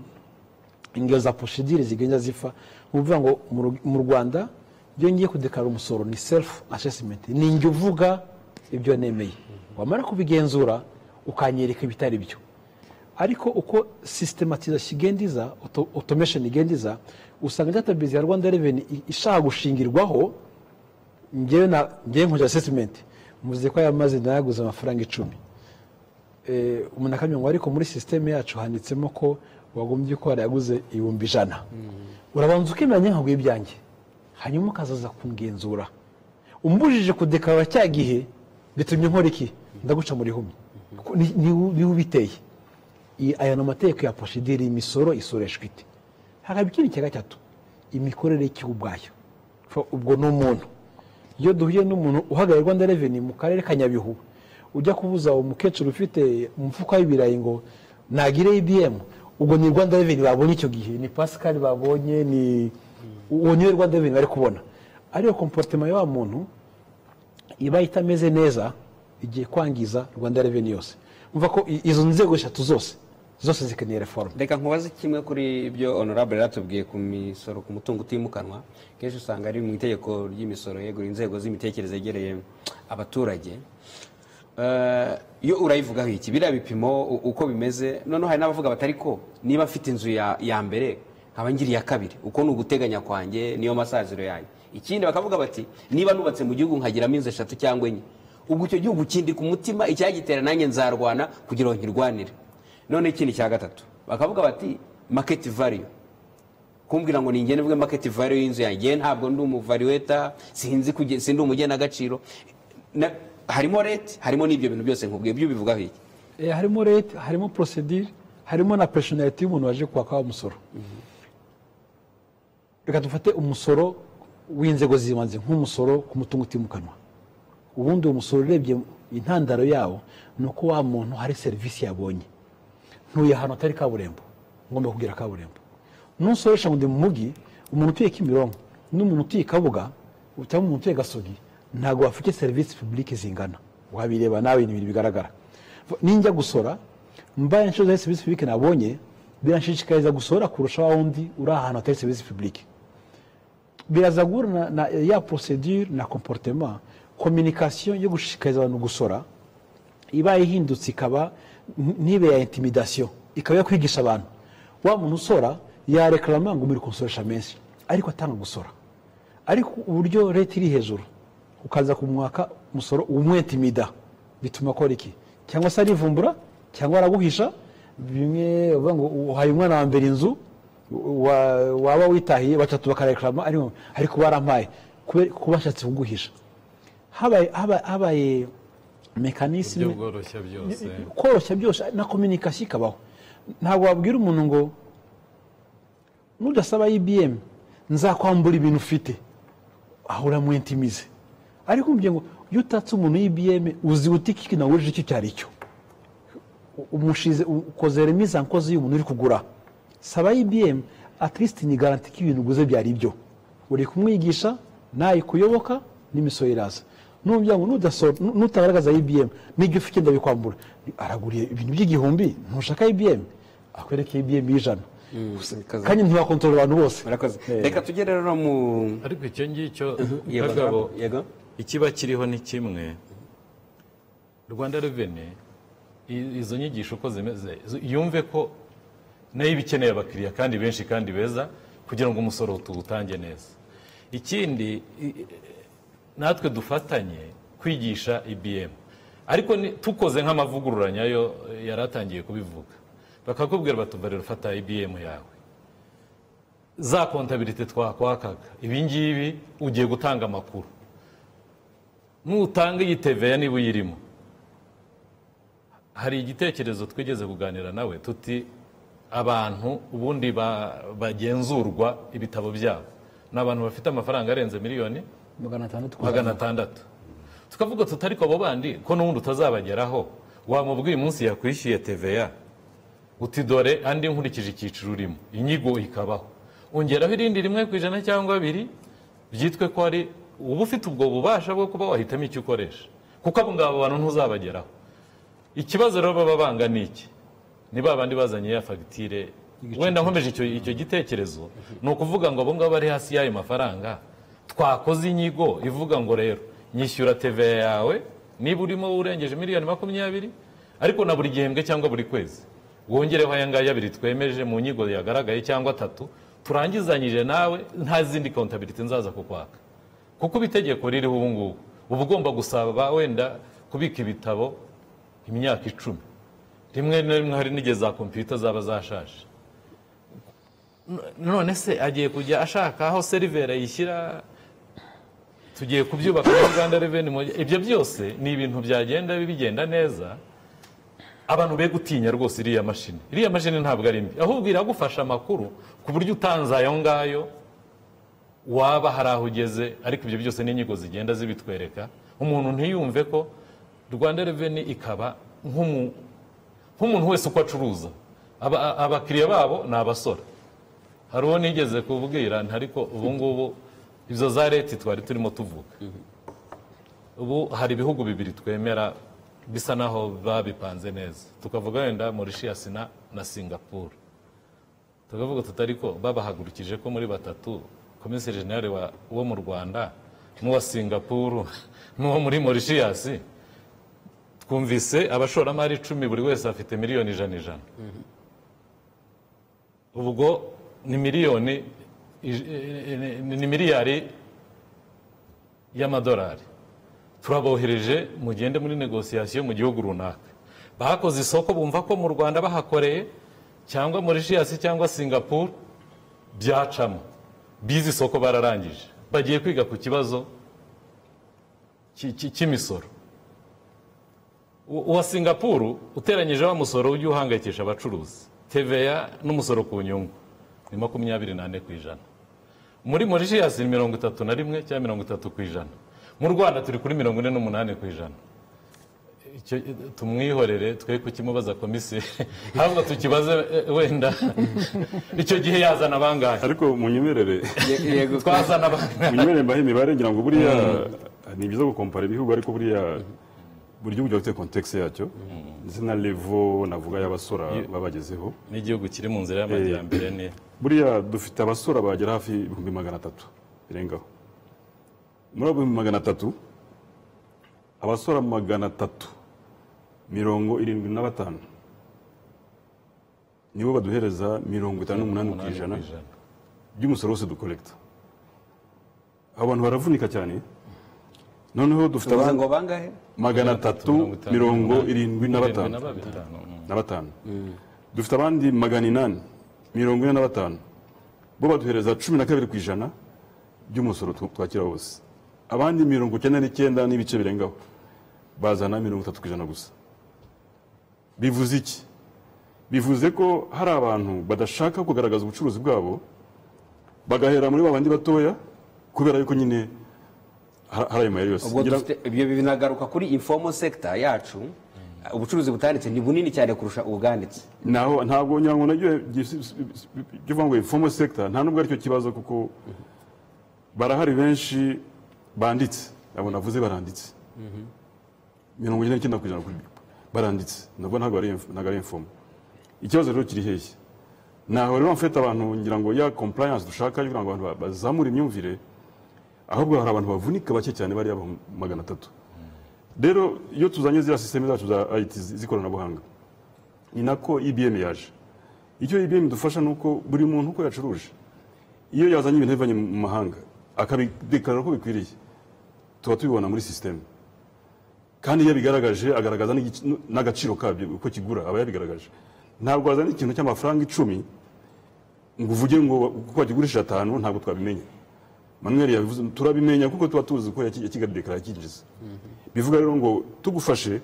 ingero za procedure zigenda zifa ni ukuvuga ngo mu Ru- mu rwanda iyo ngiye kudekarara umusoro ni self assessment ni njye uvuga ibyo nemeye wamara kubigenzura ukanyereka ibitari byo ariko uko systematisation igenda iza auto- automation igenda iza usanga database ya rwanda revenue i- ishaka gushingirwaho njyewe na njyewe nkoze assessment muvuze ko aya mazi nayaguze amafaranga icumi Eh, umuntu akamenya ngo ariko muri sisiteme yacu handitsemo ko wagombye ko warayaguze ibihumbi ijana urabanza ukemeranya nkaguye ibyanjye hanyuma ukazaza kungenzura umbujije kudekarara cya gihe bitumye nkora iki ndaguca muri humye niwe ubiteye I- aya ni amategeko ya poshidiri imisoro isoreshwa ite hakaba ikindi cya gatatu imikorere y'ikigo ubwayo Fa- ubwo ni umuntu iyo duhuye n'umuntu uhagarariye rwanda reveni mu karere ka nyabihu ujya kubuza uwo mukecuru ufite umufuka w'ibirayi ngo nagire ibiyemu ubwo ni rwanda reveni babonye icyo gihe ni pasikari babonye ni uwo niwe rwanda reveni bari kubona ariko komporotema ya wa muntu iba itameze neza igiye kwangiza rwanda reveni yose umva ko i- izo nzego eshatu zose zose zikeneye reforme reka nkubaze kimwe kuri ibyo honorable yatubwiye ku misoro ku mutungo utimukanwa kenshi usanga ari mu itegeko ry'imisoro yegura inzego z'imitekerereze yegereye abaturage Eh, iyo urayivugaho iki biriya bipimo u- uko bimeze noneho hari n'abavuga batari ko niba mfite inzu ya ya mbere nkaba ngira iya kabiri uko ni uguteganya kwanjye niyo masaziro yanjye ikindi bakavuga bati niba nubatse mu gihugu nkagiramo inzu eshatu cyangwa enye ubwo icyo gihugu kindika umutima icyagitera nanjye nzarwana kugira ngo nkirwanire none ikindi cya gatatu bakavuga bati maketi valiyu kumbwira ngo ninjye nivuge maketi valiyu y'inzu yanjye yewe ntabwo ndi umuvariweta sinzi kuge- sindi umugenagaciro Na- harimo rete harimo n'ibyo bintu byose nkubwiye ibyo ubivugaho iki Eh, harimo leta harimo procedure harimo na personality y'umuntu waje kwaka umusoro reka dufate umusoro w'inzego z'ibanze nk'umusoro ku mutungo utimukanwa ubundi uwo musoro urebye intandaro yawo ni uko wa muntu hari serivisi yabonye ntuye ahantu hatari kaburimbo ngomba kugira kaburimbo nusoresha ngo ndi mu mujyi umuntu utuye kimironko n'umuntu utuye i kabuga cyangwa umuntu utuye gasogi ntabwo bafite serivisi publike zingana wabireba nawe ni ibintu bigaragara ninjya gusora mbaye inshuro zari serivisi publike nabonye biranshishikariza gusora kurusha wa wundi uri ahantu hatari serivisi publike biraza guhura na, na ya procedure na comportement communication yo gushishikariza abantu gusora iba ihindutse ikaba n- ntibe ya intimidation ikaba yo kwigisha abantu wa muntu usora yarekarama ngo muri kunsoresha menshi ariko atanga gusora ariko uburyo leta iri hejuru ukaza kumwaka umusoro umwetimida bituma akora iki cyangwa se arivumbura cyangwa araguhisha bimwe bavuga ngo uhaye umwana wa mbere inzu wa- waba witahiye batatu bakarekarama ariko ariko barampaye kubera- kuba ashatse kuguhisha habaye habaye- habaye uburyo mekanisme bworoshya byose koroshya byose na kominikasiyo ikabaho ntabwo wabwira umuntu ngo nudasaba ibm nzakwambura ibintu ufite aho uramwentimize ariko umubwiye ngo iyo utatse umuntu ibm uzi uti iki nawujije icyo cyari cyo U- umushize u- ukoze remiza nkozi y'umuntu uri kugura saba ibm at least ni garanti ko ibintu uguze byari byo uri kumwigisha nayikuyoboka n'imisoro iraza n'umuryango nudaso- nu- nutagaragaza ibm n'ibyo ufite ndabikwambura araguriye ibintu by'igihumbi ntushaka ibm akwereke ibm y'ijana Kaza- kandi ntiwakontorora abantu bose murakoze Eh. reka tujye rero mu ariko icyo ngicyo Yego, kagabo yego ikiba kiriho ni kimwe rwanda reveni i- izo nyigisho uko zimeze zo- yumve ko nayo iba ikeneye abakiriya kandi benshi kandi beza kugira ngo umusoro tuwutange neza ikindi i- natwe dufatanye kwigisha ibm ariko ni- tukoze nk'amavugurura nyayo yari atangiye kubivuga bakakubwira batubarira ufata ibm yawe za kontabirite twakwakaga ibi ngibi ugiye gutanga amakuru nutanga iyi teveya niba uyirimo hari igitekerezo twigeze kuganira nawe tuti abantu ubundi ba- bagenzurwa ibitabo byabo ni abantu bafite amafaranga arenze miliyoni magana atandatu magana atandatu tukavuga tuti ariko abo bandi ko n'ubundi utazabageraho wamubwiye umunsi yakwishyuye teveya uti dore andi nkurikije icyiciro urimo inyigo ikabaho ongeraho irindi rimwe ku ijana cyangwa abiri byitwe ko ari uba ufite ubwo bubasha bwo kuba wahitamo icyo ukoresha kuko abo ngabo abantu ntuzabageraho ikibazo rero baba banga ni iki ni ba bandi bazanye ya fagitire wenda nkomeje icyo icyo gitekerezo ni ukuvuga ngo abo ngabo bari hasi y'ayo mafaranga twakoze inyigo ivuga ngo rero nyishyura teve yawe niba urimo urengeje miliyoni makumyabiri ariko na buri gihembwe cyangwa buri kwezi wongereho aya ngaya abiri twemeje mu nyigo yagaragaye cyangwa atatu turangizanyije nawe nta zindi kontabiriti nzaza kukwaka kuko uba itegeko ririho ubu ngubu uba ugomba gusaba wenda kubika ibitabo imyaka icumi rimwe na rimwe hari n'igihe za kompiyuta zaba zashaje none se agiye kujya ashaka aho seriveri ayishyira tugiye kubyubaka muri rwanda reveni ibyo byose ni ibintu byagenda bigenda neza abantu be gutinya rwose iriya mashini iriya mashini ntabwo ari mbi ahubwo iragufasha amakuru ku buryo utanze ayo ngayo waba hari aho ugeze ariko ibyo byose n'inyigo zigenda zibitwereka umuntu ntiyumve ko rwanda reveni ikaba nk'umuntu wese uko acuruza abakiriya babo ni abasora hari uwo nigeze kubwira ariko ubu ngubu izo za leta twari turimo tuvuga ubu hari ibihugu bibiri twemera bisa naho babipanze neza tukavuga wenda Mauritius na na singapuru tukavuga tutari ko babahagurukije ko muri batatu komiseri jenali wo mu rwanda n'uwa singapuru n'uwo muri Mauritius twumvise abashoramari icumi buri wese afite miliyoni ijana ijana ubwo ni miliyoni ni miliyari y'amadolari turabohereje mugende muri negosiyasiyo mu gihugu runaka bakoze isoko bumva ko mu rwanda bahakoreye cyangwa muri jiyasi cyangwa singapuru byacamo bize isoko bararangije bagiye kwiga ku kibazo cy'imisoro uwa singapuru uteranyije wa musoro ujya uhangayikisha abacuruzi teveya n'umusoro ku nyungu ni makumyabiri n'ane ku ijana muri morishiyasi ni mirongo itatu na rimwe cyangwa mirongo itatu ku ijana mu rwanda turi kuri mirongo ine n'umunani ku ijana tumwihorere twe kukimubaza komiseri ahubwo tukibaze wenda icyo gihe yazana bangahe ariko munyemerere twazana bangahe munyemerere mbahe imibare ngira ngo buriya ni byiza gukompara ibihugu ariko buriya buri gihugu gifite kontekisi yacyo ndetse na levo navuga y'abasora babagezeho n'igihugu kiri mu nzira y'amajyambere ni buriya dufite abasora bagera hafi ibihumbi magana atatu birengaho muri abo bihumbi magana atatu abasora magana atatu mirongo irindwi na batanu nibo baduhereza mirongo itanu n'umunani ku ijana by'umusoro wose dukorekita abo bantu baravunika cyane noneho dufite abantu ngo bangahe magana atatu mirongo irindwi na batanu na batanu dufite abandi magana inani mirongo ine na batanu bo baduhereza cumi na kabiri ku ijana by'umusoro twakira wose abandi mirongo icyenda n'icyenda n'ibice birengaho bazana mirongo itatu ku ijana gusa bivuze iki bivuze ko hari abantu badashaka kugaragaza ubucuruzi bwabo bagahera muri babandi batoya kubera yuko nyine hari ayo mayeri yose ubwo dufite ibyo binagaruka kuri informal sector yacu ubucuruzi butanditse ni bunini cyane kurusha ubwanditse naho ntabwo ngira ngo nabyo bivuga ngo informal sector nta nubwo aricyo kibazo kuko barahari benshi banditse abo navuze baranditse mirongo ine n'icyenda ku ijana baranditse nabwo ntabwo ari informal ikibazo rero kiri hehe naho rero mfite abantu ngira ngo ya compliance dushaka kugira ngo abantu bazamure imyumvire ahubwo hari abantu bavunika bake cyane bariya magana atatu rero iyo tuzanye ziriya sisiteme zacu za ayiti z'ikoranabuhanga ni nako ibiyemu yaje icyo ibiyemu idufasha ni uko buri muntu uko yacuruje iyo yazanye ibintu bivanye mu mahanga akabidekarara uko bikwiriye tuba tubibona muri sisiteme kandi iyo abigaragaje agaragaza n'agaciro kabyo uko kigura aba yabigaragaje ntabwo wazana ikintu cy'amafaranga icumi ngo uvuge ngo kuko wakigurishije atanu ntabwo twabimenya manuel yabivuze turabimenya kuko tuba tuzi ko yakigadekarara kinjiza bivuga rero ngo tugufashe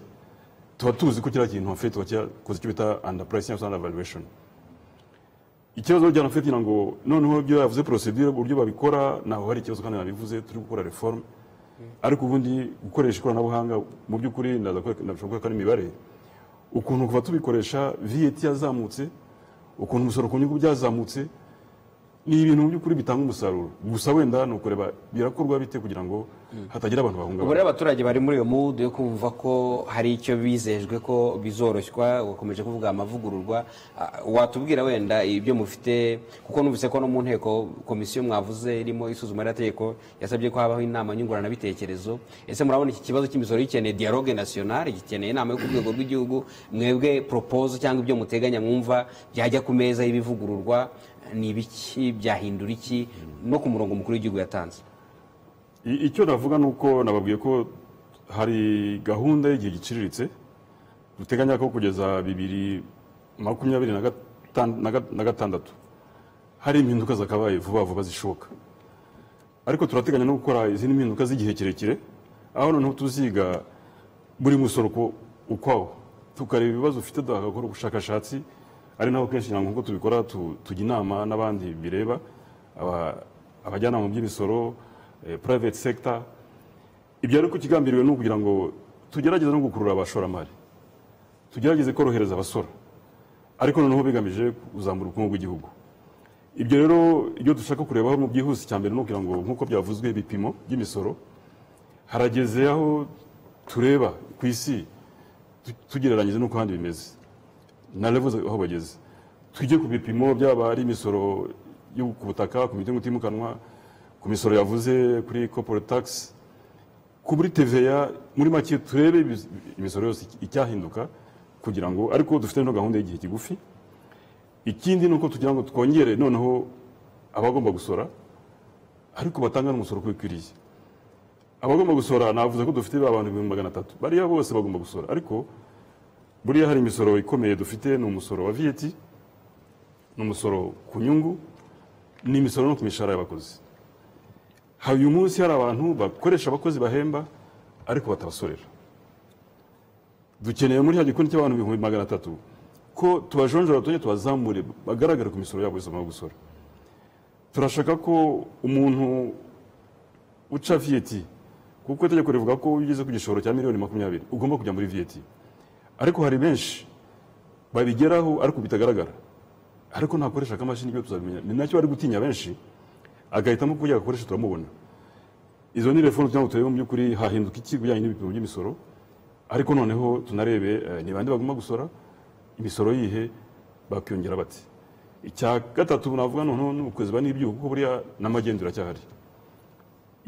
tuba tuzi ko kiriya kintu wafite wakoze icyo bita underprice cyangwa se undervaluation ikibazo rya nafite ngo noneho ibyo yavuze procedure uburyo babikora ntaho hari ikibazo kandi nabivuze turi gukora reforme ariko ubundi gukoresha ikoranabuhanga mu by'ukuri ndashobora ko ari imibare ukuntu kuva tubikoresha VAT yazamutse ukuntu umusoro ku nyungu byazamutse ni ibintu mu by'ukuri bitanga umusaruro gusa wenda ni ukureba birakorwa bite kugira ngo hatagira abantu ubu rero bahungabana abaturage bari muri iyo mudu yo kumva ko hari icyo bizejwe ko bizoroshywa bakomeje kuvuga amavugururwa Ah, watubwira wenda ibyo mufite kuko numvise ko no mu nteko komisiyo mwavuze irimo isuzuma ry'amategeko yasabye ko habaho inama nyunguranabitekerezo ese murabona iki kibazo cy'imisoro gikeneye dialogue nationale gikeneye inama yo ku rwego rw'igihugu mwebwe propose cyangwa ibyo muteganya mwumva byajya ku meza y'ibivugururwa ni ibiki byahindura iki no ku murongo mukuru w'igihugu yatanze I- icyo navuga ni uko nababwiye ko hari gahunda y'igihe giciriritse duteganya ko kugeza bibiri makumyabiri na gatan- na ga- na gatandatu hari impinduka zakabaye vuba vuba zishoboka ariko turateganya no gukora izindi mpinduka z'igihe kirekire aho noneho tuziga buri musoro uko- ukwawo tukareba ibibazo ufite dukora ubushakashatsi ari naho kenshi ntabwo nk'uko tubikora tu- tujya inama n'abandi bireba aba- abajyanama mu by'imisoro eh, private sector ibyo ariko ikigambiriwe ni ukugira ngo tugerageze no gukurura abashoramari tugerageze korohereza abasora ariko noneho bigamije kuzamura ubukungu bw'igihugu ibyo rero iyo dushaka kurebaho mu byihuse cya mbere ni ukugira ngo nk'uko byavuzwe ibipimo by'imisoro harageze aho tureba ku isi tu- tugereranyije n'uko ahandi bimeze na level aho bageze tujye ku bipimo byaba ari imisoro yo ku butaka ku mitungo itimukanwa ku misoro yavuze kuri corporate tax ku muri TVA muri make turebe ibi- imisoro yose icyahinduka kugira ngo ariko dufite no gahunda y'igihe kigufi ikindi ni uko tugira ngo twongere noneho abagomba gusora ariko batanga n'umusoro uko bikwiriye abagomba gusora navuze ko dufite abantu ibihumbi magana atatu bariya bose bagomba gusora ariko buriya hari imisoro ikomeye dufite ni umusoro wa viyeti ni umusoro ku nyungu ni imisoro no ku mishahara y'abakozi hari uyu munsi hari abantu bakoresha abakozi bahemba ariko batabasorera dukeneye muri cya gikundi cy'abantu ibihumbi magana atatu ko tubajonjora tujye tubazamure bagaragare ku misoro yabo bose bamaze gusora turashaka ko umuntu uca viyeti kuko itegeko rivuga ko iyo ugeze ku gishoro cya miliyoni makumyabiri ugomba kujya muri viyeti ariko hari benshi babigeraho ariko bitagaragara ariko nakoresha akamashini ibyo tuzabimenya ni nacyo bari gutinya benshi agahitamo kujya agakoresha turamubona izo ni reforumu kugira ngo turebe mu by'ukuri hahinduka iki bijyanye n'ibipimo by'imisoro ariko noneho tunarebe eh, ni bande bagomba gusora imisoro yihe bakiyongera bati icya gatatu navuga noneho ni ukwezi ba n'ibyuho kuko buriya n'amagendu aracyahari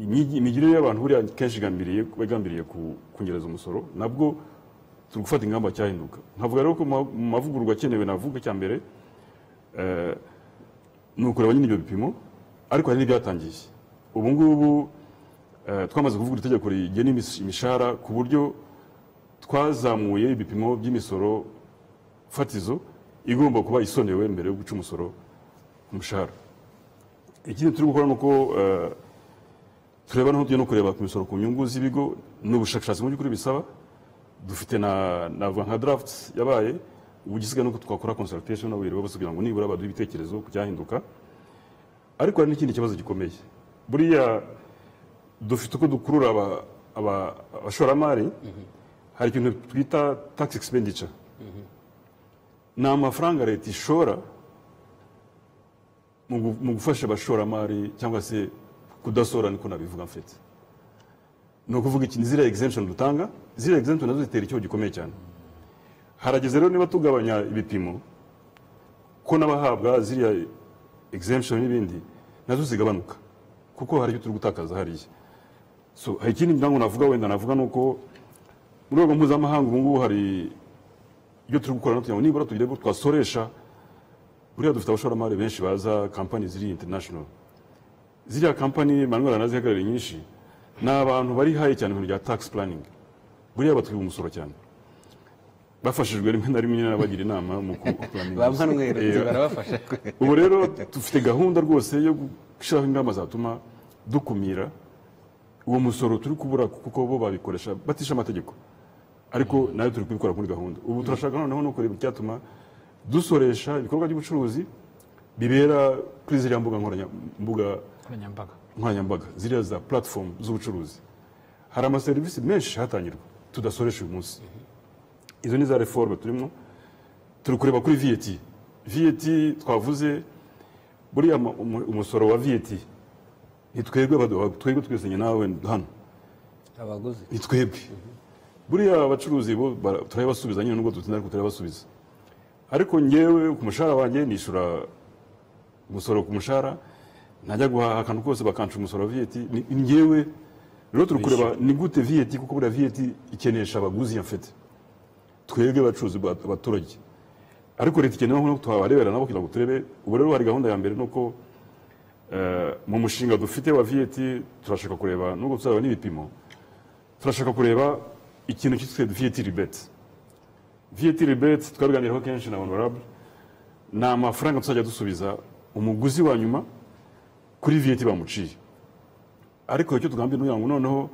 Imyigi- imigirire y'abantu buriya kenshi igambiriye bagambiriye ku- kunyereza umusoro nabwo turi gufata ingamba cyahinduka nkavuga rero ko mu ma- mu mavugururwa akenewe navuga cya mbere eh, ni ukureba nyine ibyo bipimo ariko hari n'ibyatangiye ubu ngubu eh, twamaze kuvuga itegeko rigena imis- imishahara ku buryo twazamuye ibipimo by'imisoro fatizo igomba kuba isonewe mbere yo guca umusoro ku mushahara ikindi turi gukora ni uko eh, tureba naho tujya no kureba ku misoro ku nyungu z'ibigo ni ubushakashatsi mu by'ukuri bisaba dufite na navuga nka draft yabaye ubu igisigaye ni uko twakora consultation n'abayobozi bose kugira ngo nibura baduhe ibitekerezo ku cyahinduka ariko hari n'ikindi kibazo gikomeye buriya dufite uko dukurura aba- aba- abashoramari hari ikintu twita tax expenditure ni amafaranga leta ishora mu gu- mu gufasha abashoramari cyangwa se kudasora niko nabivuga mfite ni ukuvuga ikintu ziriya exemption dutanga ziriya exemption nazo zitera ikibazo gikomeye cyane harageze rero niba tugabanya ibipimo ko n'abahabwa ziriya exemption n'ibindi nazo zigabanuka kuko hari ibyo turi gutakaza hariya so hari ikindi ngira ngo navuga wenda navuga ni uko mu rwego mpuzamahanga ubu ngubu hari ibyo turi gukora kugira ngo nibura tugire ko twasoresha buriya dufite abashoramari benshi baza kampani ziri international ziriya kampani manuel anazihagarariye nyinshi ni abantu bari haye cyane mu bintu bya tax planning buriya batwiba umusoro cyane bafashijwe rimwe na rimwe n'abagira inama mu kupuraninga ba manuel Eh, barabafasha ubu rero dufite gahunda rwose yo gushyiraho ingamba zatuma dukumira uwo musoro turi kubura kuko bo babikoresha batisha amategeko ariko nayo turi kubikora muri gahunda ubu turashaka noneho no kureba icyatuma dusoresha ibikorwa by'ubucuruzi bibera kuri ziriya mbuga nkoranya- mbuga nkoranyambaga nkoranyambaga ziriya za platform z'ubucuruzi hari amaserivisi menshi hatangirwa tudasoresha uyu munsi izo ni za reforme turimo turi kureba kuri viyeti viyeti twavuze buriya mu- umu- umusoro wa viyeti ni twebwe baduha twebwe twese njye nawe hano abaguzi ni twebwe buriya abacuruzi bo bara- turabasubiza nyine nubwo dutinda ariko turabasubiza ariko ngewe ku mushahara wanjye nishyura umusoro ku mushahara najya guhaha akantu kose bakansha umusoro wa viyeti ni ni ngewe rero turi kureba ni gute viyeti kuko buriya viyeti ikenesha abaguzi ya mfete twebwe abacuruzi ba- abaturage ariko leta ikenera nko twabarebera nabo kugira ngo turebe ubu rero hari gahunda ya mbere ni uko eh, mu mushinga dufite wa viyeti turashaka kureba nubwo tuzaba n'ibipimo turashaka kureba ikintu cyitwa viyeti ribeti viyeti ribeti twabiganiraho kenshi na honorable ni amafaranga tuzajya dusubiza umuguzi wa nyuma kuri viyeti bamuciye ariko icyo tugambye ni ukugira ngo noneho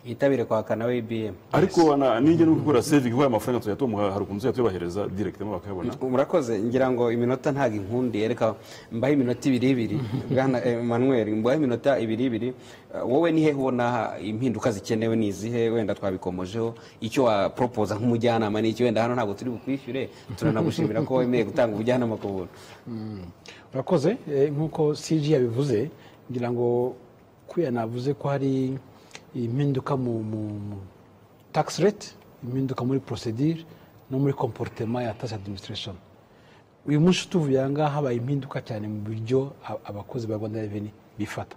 yitabire kwaka nawe ibm ariko ana- nijya no gukora sevingi kuko aya mafaranga tuzajya tumuha hari ukuntu tuzajya tubahereza direkitemo bakayabona murakoze ngira ngo iminota ntabwo inkundi yereka mbaho iminota ibiri ibiri bwana manuel mbaho iminota ibiri ibiri Eh, wowe ni hehe ubona impinduka zikenewe ni izihe wenda twabikomojeho icyo waporopoza nk'umujyanama ni iki wenda hano ntabwo turi bukwishyure turanagushimira ko wemeye gutanga ubujyanama ku buntu urakoze eh, nk'uko cg yabivuze ngira ngo kuya navuze ko hari impinduka mu mu- mu tax rate impinduka muri procedure no muri comportement ya tax administration uyu munsi tuvuye aha ngaha habaye impinduka cyane mu buryo a- abakozi ba rwanda revenue bifata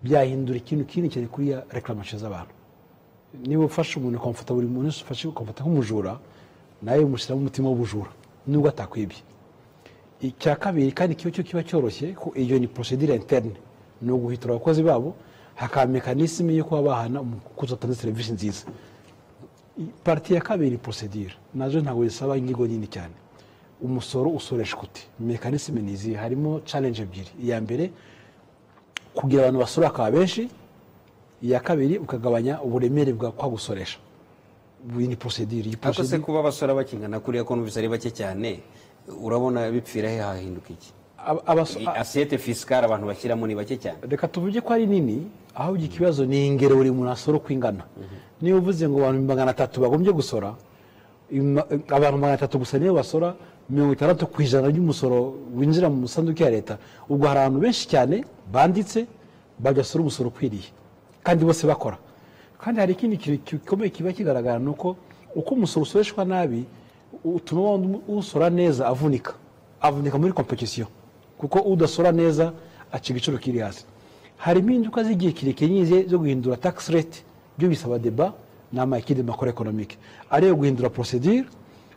byahindura ikintu kinini cyane kuri ya reclamation z'abantu niba ufashe umuntu ukamufata buri muntu wese ufashe ukamufata nk'umujura nawe umushyiramo umutima w'ubujura nubwo atakwibye icya kabiri kandi kiba cyo kiba cyoroshye ko iyo ni procedure interne ni uguhitura abakozi babo hakaba mekanisme yo kuba bahana umukozi watanze serivisi nziza I- parti ya kabiri ni procedure nazo ntabwo zisaba inyigo nini cyane umusoro usoreshwa ute mekanisme ni izihe harimo challenge ebyiri iya mbere kugira abantu basora akaba benshi iya kabiri ukagabanya uburemere bwa kwa gusoresha iyi ni procedure iyi ariko se procedure- kuba abasora bakingana kuriya ko numvise ari bake cyane urabona bipfira he hahinduka iki Aba- abaso- Iyi asiyete fisikare abantu bashyiramo ni bake cyane reka tuvuge ko ari nini ahubwo ikibazo ni ingero buri muntu asora uko ingana niba uvuze ngo abantu magana atatu bagombye gusora ima- abantu magana atatu gusa niyo basora mirongo itandatu ku ijana ry'umusoro winjira mu sanduku ya leta ubwo hari abantu benshi cyane banditse bagasora umusoro ukwiriye kandi bose bakora kandi hari ikindi kintu gikomeye kiba kigaragara ni uko uko umusoro usoreshwa nabi utuma wa wundi usora neza avunika avunika muri kompetisiyo kuko udasora neza aca igiciro kiri hasi hari impinduka z'igihe kirekire nyine zo guhindura tax rate byo bisaba deba ni amakide makoro ekonomike ariyo guhindura procedure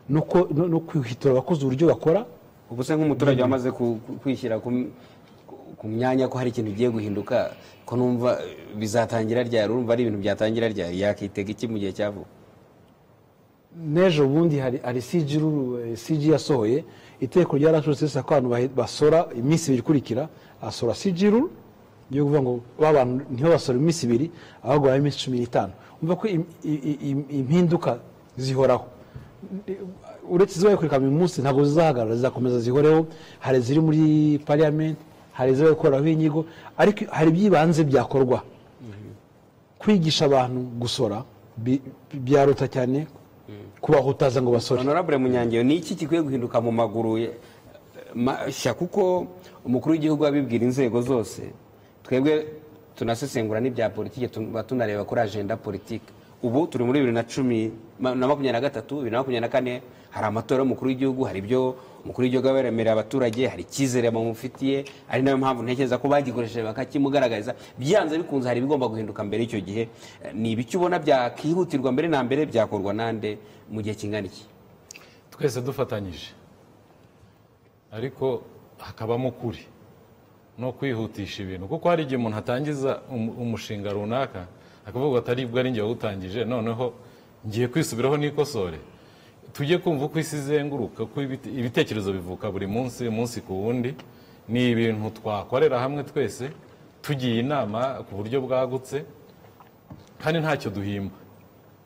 no ko- no- no kwihitura abakozi uburyo bakora ubu se nk'umuturage wamaze ku- ku- kwishyira ku- ku myanya ko hari ikintu ugiye guhinduka ko numva eh, bizatangira ryari urumva ari ibintu byatangira ryari yakitega iki mu gihe cyavuba n'ejo bundi hari hari CG ruru- eh, CG yasohoye itegeko ryarashutse risa ko abantu bahe- basora iminsi ibiri ikurikira asora CG ruru yo kuvuga ngo ba bantu ntiho basora iminsi ibiri ahubwo babahe iminsi cumi n'itanu umva ko im- i- i- im- impinduka zihoraho uretse izibaye kureka mu munsi ntabwo zizahagarara zizakomeza zihoreho hari iziri muri parliament hari izibaye gukoraho inyigo ariko hari iby'ibanze byakorwa kwigisha abantu gusora bi- byaruta cyane kubahutaza ngo basore honorable munyangeyo ni iki gikwiye guhinduka mu maguru ye- mashya kuko umukuru w'igihugu abibwira inzego zose twebwe tunasesengura n'ibya politiki tuba tunareba kuri agenda politiki ubu turi muri bibiri na cumi ma- na makumyabiri na gatatu bibiri na makumyabiri na kane hari amatora y'umukuru w'igihugu hari ibyo umukuru w'igihugu aba yaremereye abaturage hari icyizere bamufitiye ari nayo mpamvu ntekereza ko bagikoresheje bakakimugaragariza byanze bikunze hari ibigomba guhinduka mbere y'icyo gihe Eh, ni ibiki ubona byakihutirwa mbere na mbere byakorwa nande mu gihe kingana iki twese dufatanyije ariko hakabamo ukuri no kwihutisha ibintu kuko hari igihe umuntu atangiza umu- umushinga runaka akavuga ati aribwo ari njye wawutangije noneho ngiye kwisubiraho nikosore tujye kumva uko isi izenguruka ko ibite- ibitekerezo bivuka buri munsi umunsi ku wundi ni ibintu twakorera hamwe twese tugiye inama ku buryo bwagutse kandi ntacyo duhimba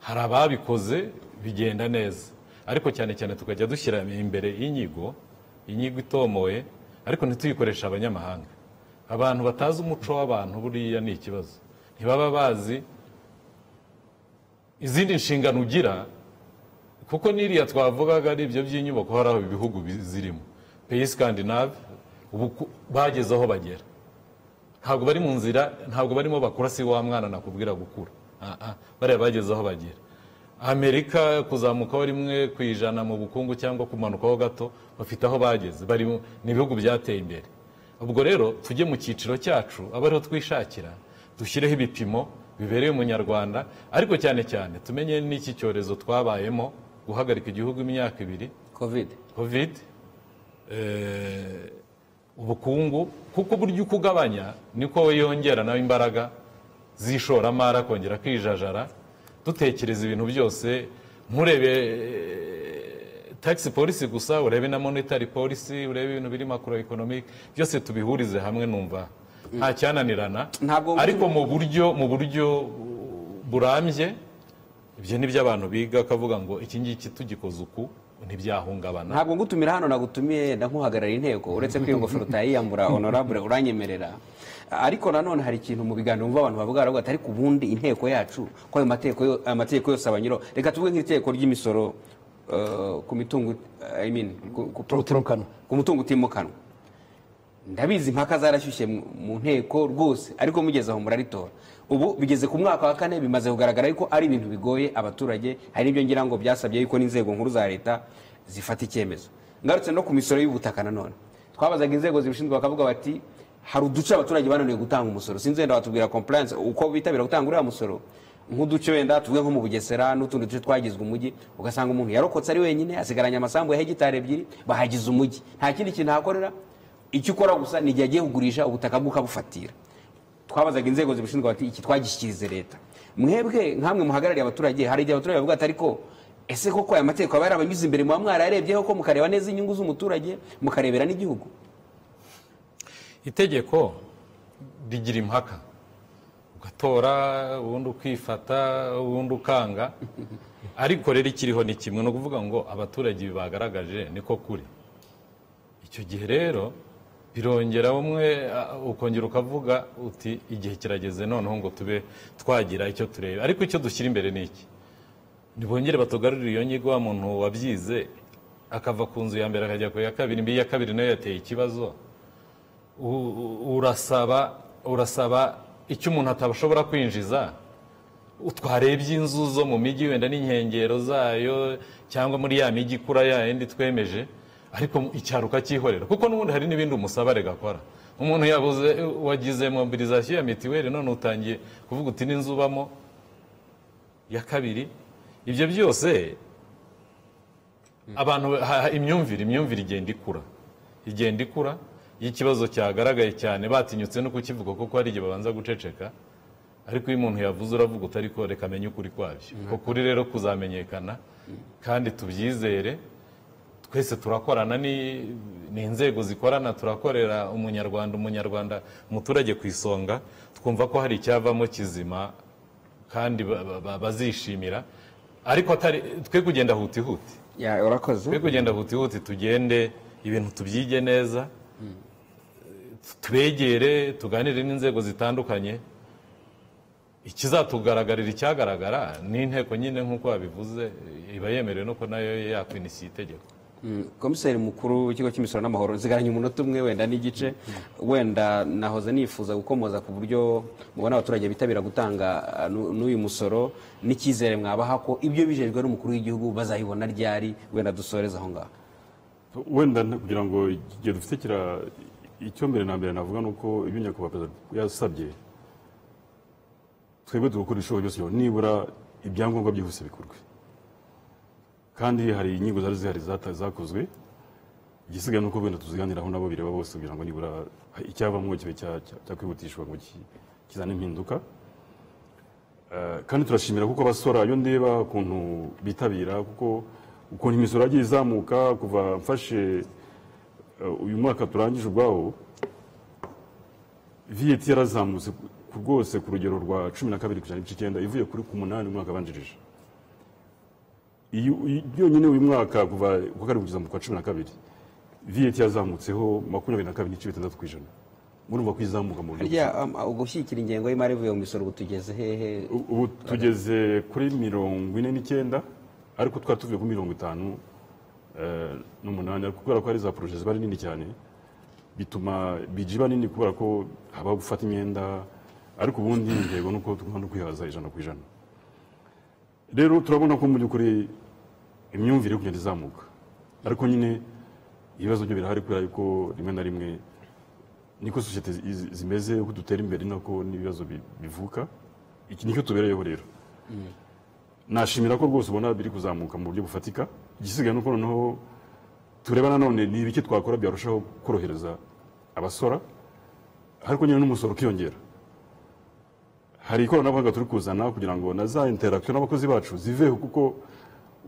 hari ababikoze bigenda neza ariko cyane cyane tukajya dushyira imbere inyigo inyigo itomoye ariko ntituyikoreshe abanyamahanga abantu batazi umuco w'abantu buriya ni ikibazo ntibaba bazi izindi nshingano ugira kuko n'iriya twavugaga ari ibyo by'inyubako hari aho ibihugu bi- zirimo peyi skandinave ubu ku- bageze aho bagera ntabwo bari mu nzira ntabwo barimo bakura si wa mwana nakubwira gukura Ah, ah, bariya bageze aho bagera amerika kuzamukaho rimwe ku ijana mu bukungu cyangwa kumanukaho gato bafite aho bageze bari mu- ni ibihugu byateye imbere ubwo rero tujye mu cyiciro cyacu abe ariho twishakira dushyireho ibipimo bibereye umunyarwanda ariko cyane cyane tumenye n'iki cyorezo twabayemo guhagarika igihugu imyaka ibiri kovide kovide eh, ubukungu kuko buryo uko ugabanya niko we yongera nawe imbaraga z'ishoramari akongera akijajara dutekereza ibintu byose nturebe eh, tax policy gusa urebe na monetary policy urebe ibintu biri macro economic byose tubihurize hamwe numva nta cyananirana Ntabwo- ariko mu buryo mu buryo burambye ibyo ni byo abantu biga akavuga ngo iki ngiki tugikoze uku ntibyahungabana ntabwo ngutumira hano nagutumiye ndakuhagarara inteko uretse ko iyo ngofero utayiyambura honorable uranyemerera ariko nanone hari ikintu mu biganiro wumva abantu bavuga baravuga ati ariko ubundi inteko yacu ko ayo mateko yo- aya mategeko yose abanyuraho reka tuvuge nk'iteko ry'imisoro eh, ku mitungo eh, I mean, ku- ku- Utimukanwa. ku mutungo utimukanwa ndabizi impaka zarashyushye mu- mu nteko rwose ariko mugeze aho muraritora ubu bigeze ku mwaka wa kane bimaze kugaragara yuko ari ibintu bigoye abaturage hari n'ibyo ngira ngo byasabye yuko n'inzego nkuru za leta zifata icyemezo ngarutse no ku misoro y'ubutaka nanone twabazaga inzego zibishinzwe bakavuga bati hari uduce abaturage bananiwe gutanga umusoro sinzi wenda watubwira compliance uko bitabira gutanga uriya musoro nk'uduce wenda tuvuge nko mu bugesera n'utundi duce twagizwe umujyi ugasanga umuntu yarokotse ari wenyine asigaranye amasambu ya hegitari ebyiri bahagize umujyi nta kindi kintu ahakorera icyo ukora gusa ni igihe agiye kugurisha ubutaka bwe ukabufatira twabazaga inzego zibishinzwe bati iki twagishyikirize leta mwebwe nkamwe muhagarariye abaturage hari igihe abaturage bavuga ati ariko ese koko aya mategeko aba yarabanyuze imbere muba mwarayarebyeho ko mukareba neza inyungu z'umuturage mukarebera n'igihugu itegeko rigira impaka ugatora ubundi ukifata ubundi ukanga ariko rero ikiriho ni kimwe ni ukuvuga ngo abaturage ibi bagaragaje niko kuri icyo gihe rero birongera umwe a- ukongera ukavuga uti igihe kirageze noneho ngo tube twagira icyo tureba ariko icyo dushyira imbere ni iki ntibongere batugarurire iyo nyigo wa muntu wabyize akava ku nzu ya mbere akajya ku ya kabiri mbi iya kabiri nayo yateye ikibazo u- u- urasaba urasaba icyo umuntu atashobora kwinjiza twarebye inzu zo mu mijyi wenda n'inkengero zayo cyangwa muri ya mijyi ikura ya yindi twemeje ariko mu- icyaro ukacyihorera kuko n'ubundi hari n'ibindi umusaba rigakora umuntu yabuze wagize mobilizasiyo ya mitiweli none utangiye kuvuga uti n'inzu ubamo ya kabiri ibyo byose abantu ha- ha- imyumvire imyumvire igenda ikura igenda ikura iyo ikibazo cyagaragaye cyane batinyutse no kukivuga kuko hari igihe babanza guceceka ariko iyo umuntu yavuze uravuga utari ko reka amenye ukuri kwabyo ko kuri rero kuzamenyekana kandi tubyizere twese turakorana ni ni inzego zikorana turakorera umunyarwanda umunyarwanda umuturage ku isonga twumva ko hari icyavamo kizima kandi ba- ba- ba- bazishimira ariko atari twe kugenda hutihuti ya urakoze twe kugenda hutihuti tugende ibintu tubyige neza tubegere tuganire n'inzego zitandukanye ikizatugaragarira icyagaragara ni inteko nyine nk'uko babivuze iba yemerewe nuko nayo yakwinisha itegeko Mm, komiseri mukuru w'ikigo cy'imisoro n'amahoro nsigaranye umunota umwe wenda n'igice wenda nahoze nifuza gukomoza ku buryo mubona abaturage bitabira gutanga ah, nu- n'uyu musoro n'icyizere mwabaha ko ibyo bijejwe n'umukuru w'igihugu bazayibona ryari wenda dusoreze aho ngaho wenda nta- kugira ngo igihe dufite kira icyo mbere na mbere navuga ni uko ibyo nyakubahwa perezida yasabye twebwe tugakora ibishoboka byose nibura ibyangombwa byihuse bikorwe kandi hari inyigo zari zihari zata- zakozwe igisigaye ni uko wenda tuziganiraho nabo bireba bose kugira ngo nibura icyavamo kibe cya- cya- cyakwihutishwa ngo ki- kizane impinduka Eh, kandi turashimira kuko abasora iyo ndeba ukuntu bitabira kuko ukuntu imisoro yagiye izamuka kuva mfashe eh, uyu mwaka turangije ubwawo viyeti yarazamutse ku- ku- rwose ku rugero rwa cumi na kabiri ku ijana n'ibice icyenda ivuye kuri ku munani umwaka abanjirije Iyo- iyo- yonyine uyu mwaka kuva ku wa karindwi kugeza mu kwa cumi na kabiri viyeti yazamutseho makumyabiri na kabiri n'ibice bitandatu ku ijana murumva ko izamuka mu buryo harya um, ah, ugushyigikira ingengo y'imari ivuye mu misoro ubu tugeze hehe ubu tugeze kuri mirongo ine n'icyenda ariko twari tuvuye kuri mirongo itanu eh, n'umunani ariko kubera ko hari za poroje ziba ari nini cyane bituma biji iba nini kubera ko habaho gufata imyenda ariko ubundi intego ni uko tugomba no kwihaza ijana ku ijana rero turabona ko mu by'ukuri imyumvire yo kugenda izamuka ariko nyine ibibazo byo birahari kubera yuko rimwe na rimwe niko sosiyete zi- zimeze uko dutera imbere nako n'ibibazo bi- bivuka iki nicyo tubereyeho rero nashimira ko rwose ubona biri kuzamuka mu buryo bufatika igisigaye nuko noneho tureba nanone ni ibiki twakora byarushaho korohereza abasora ariko nyine n'umusoro ukiyongera hari ikoranabuhanga turi kuzana kugira ngo na za interakisiyo n'abakozi bacu ziveho kuko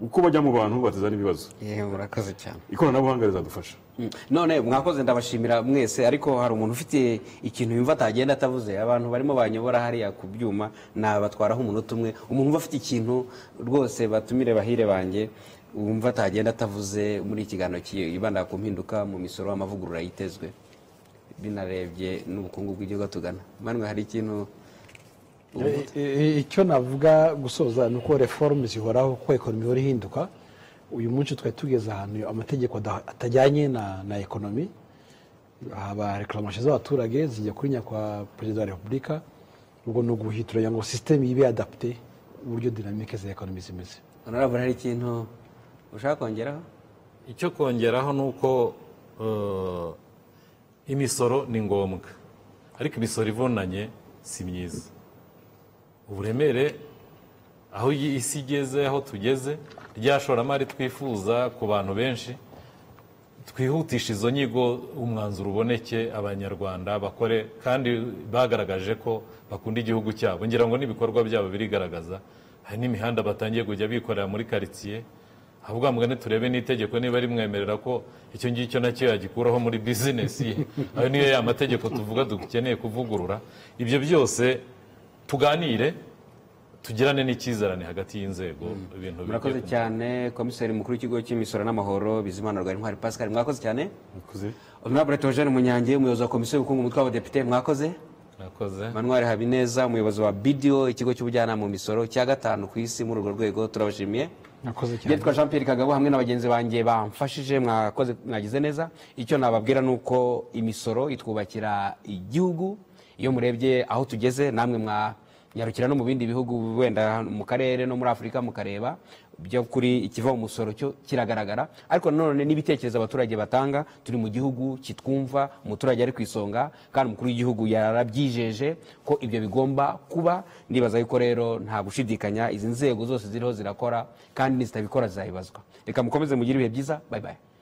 uko bajya mu bantu bateza n'ibibazo yewe urakoze cyane ikoranabuhanga rizadufasha Mm. none mwakoze ndabashimira mwese ariko hari umuntu ufite ikintu yumva atagenda atavuze abantu barimo banyobora hariya ku byuma nabatwaraho umunota umwe umuntu umva afite ikintu rwose batumire bahire banjye wumva atagenda atavuze muri iki kiganiro yibanda ku mpinduka mu misoro amavugurura yitezwe binarebye n'ubukungu bw'igihugu tugana manwe hari ikintu E- e- icyo navuga gusoza ni uko reforme zihoraho kuko ekonomi ihora ihinduka uyu munsi twari tugeze ahantu amategeko ada- atajyanye na, na ekonomi haba reklamashe z'abaturage zijya kuri nyakwa perezida wa repubulika ubwo ni uguhituranya ngo sisiteme ibe adapte uburyo dinamike za ekonomi zimeze honorable hari ikintu ushaka kongeraho icyo kongeraho ni uko eh, imisoro ni ngombwa ariko imisoro ivunanye si myiza uburemere aho iyi isi igeze aho tugeze rya shoramari twifuza ku bantu benshi twihutisha izo nyigo umwanzuro uboneke abanyarwanda bakore kandi bagaragaje ko bakunda igihugu cyabo ngira ngo n'ibikorwa byabo birigaragaza hari n'imihanda batangiye kujya bikorera muri karitsiye havuga mugani turebe n'itegeko niba rimwemerera ko icyo ngicyo nacyo yagikuraho muri bizinesi ye ayo niyo ya mategeko tuvuga dukeneye kuvugurura ibyo byose tuganire tugirane n'icyizerane hagati y'inzego ibintu bijye murakoze ku- cyane komiseri mukuru w'ikigo cy'imisoro n'amahoro bizimana rwari ntwari pascal mwakoze cyane mwakoze honorable togene munyange umuyobozi wa komisiyo y'ubukungu umutwe w'abadepite mwakoze murakoze manuel habineza umuyobozi wa bidiyo ikigo cy'ubujyanama mu misoro cya gatanu ku isi muri urwo rwego turabashimiye nakoze cyane byitwa jean pierre kagabo hamwe na bagenzi banjye bamfashije mwakoze mwagize neza icyo nababwira ni uko imisoro itwubakira igihugu iyo murebye aho tugeze namwe mwanyarukira no mu bindi bihugu wenda mu karere no muri afurika mukareba byo kuri ikiva mu musoro cyo kiragaragara ariko nanone n'ibitekerezo abaturage batanga turi mu gihugu kitwumva umuturage ari ku isonga kandi umukuru w'igihugu yarabyijeje ko ibyo bigomba kuba ndibaza yuko rero nta gushidikanya izi nzego zose ziriho zirakora kandi n'izitabikora zizabibazwa reka mukomeze mugire ibihe byiza bayibaye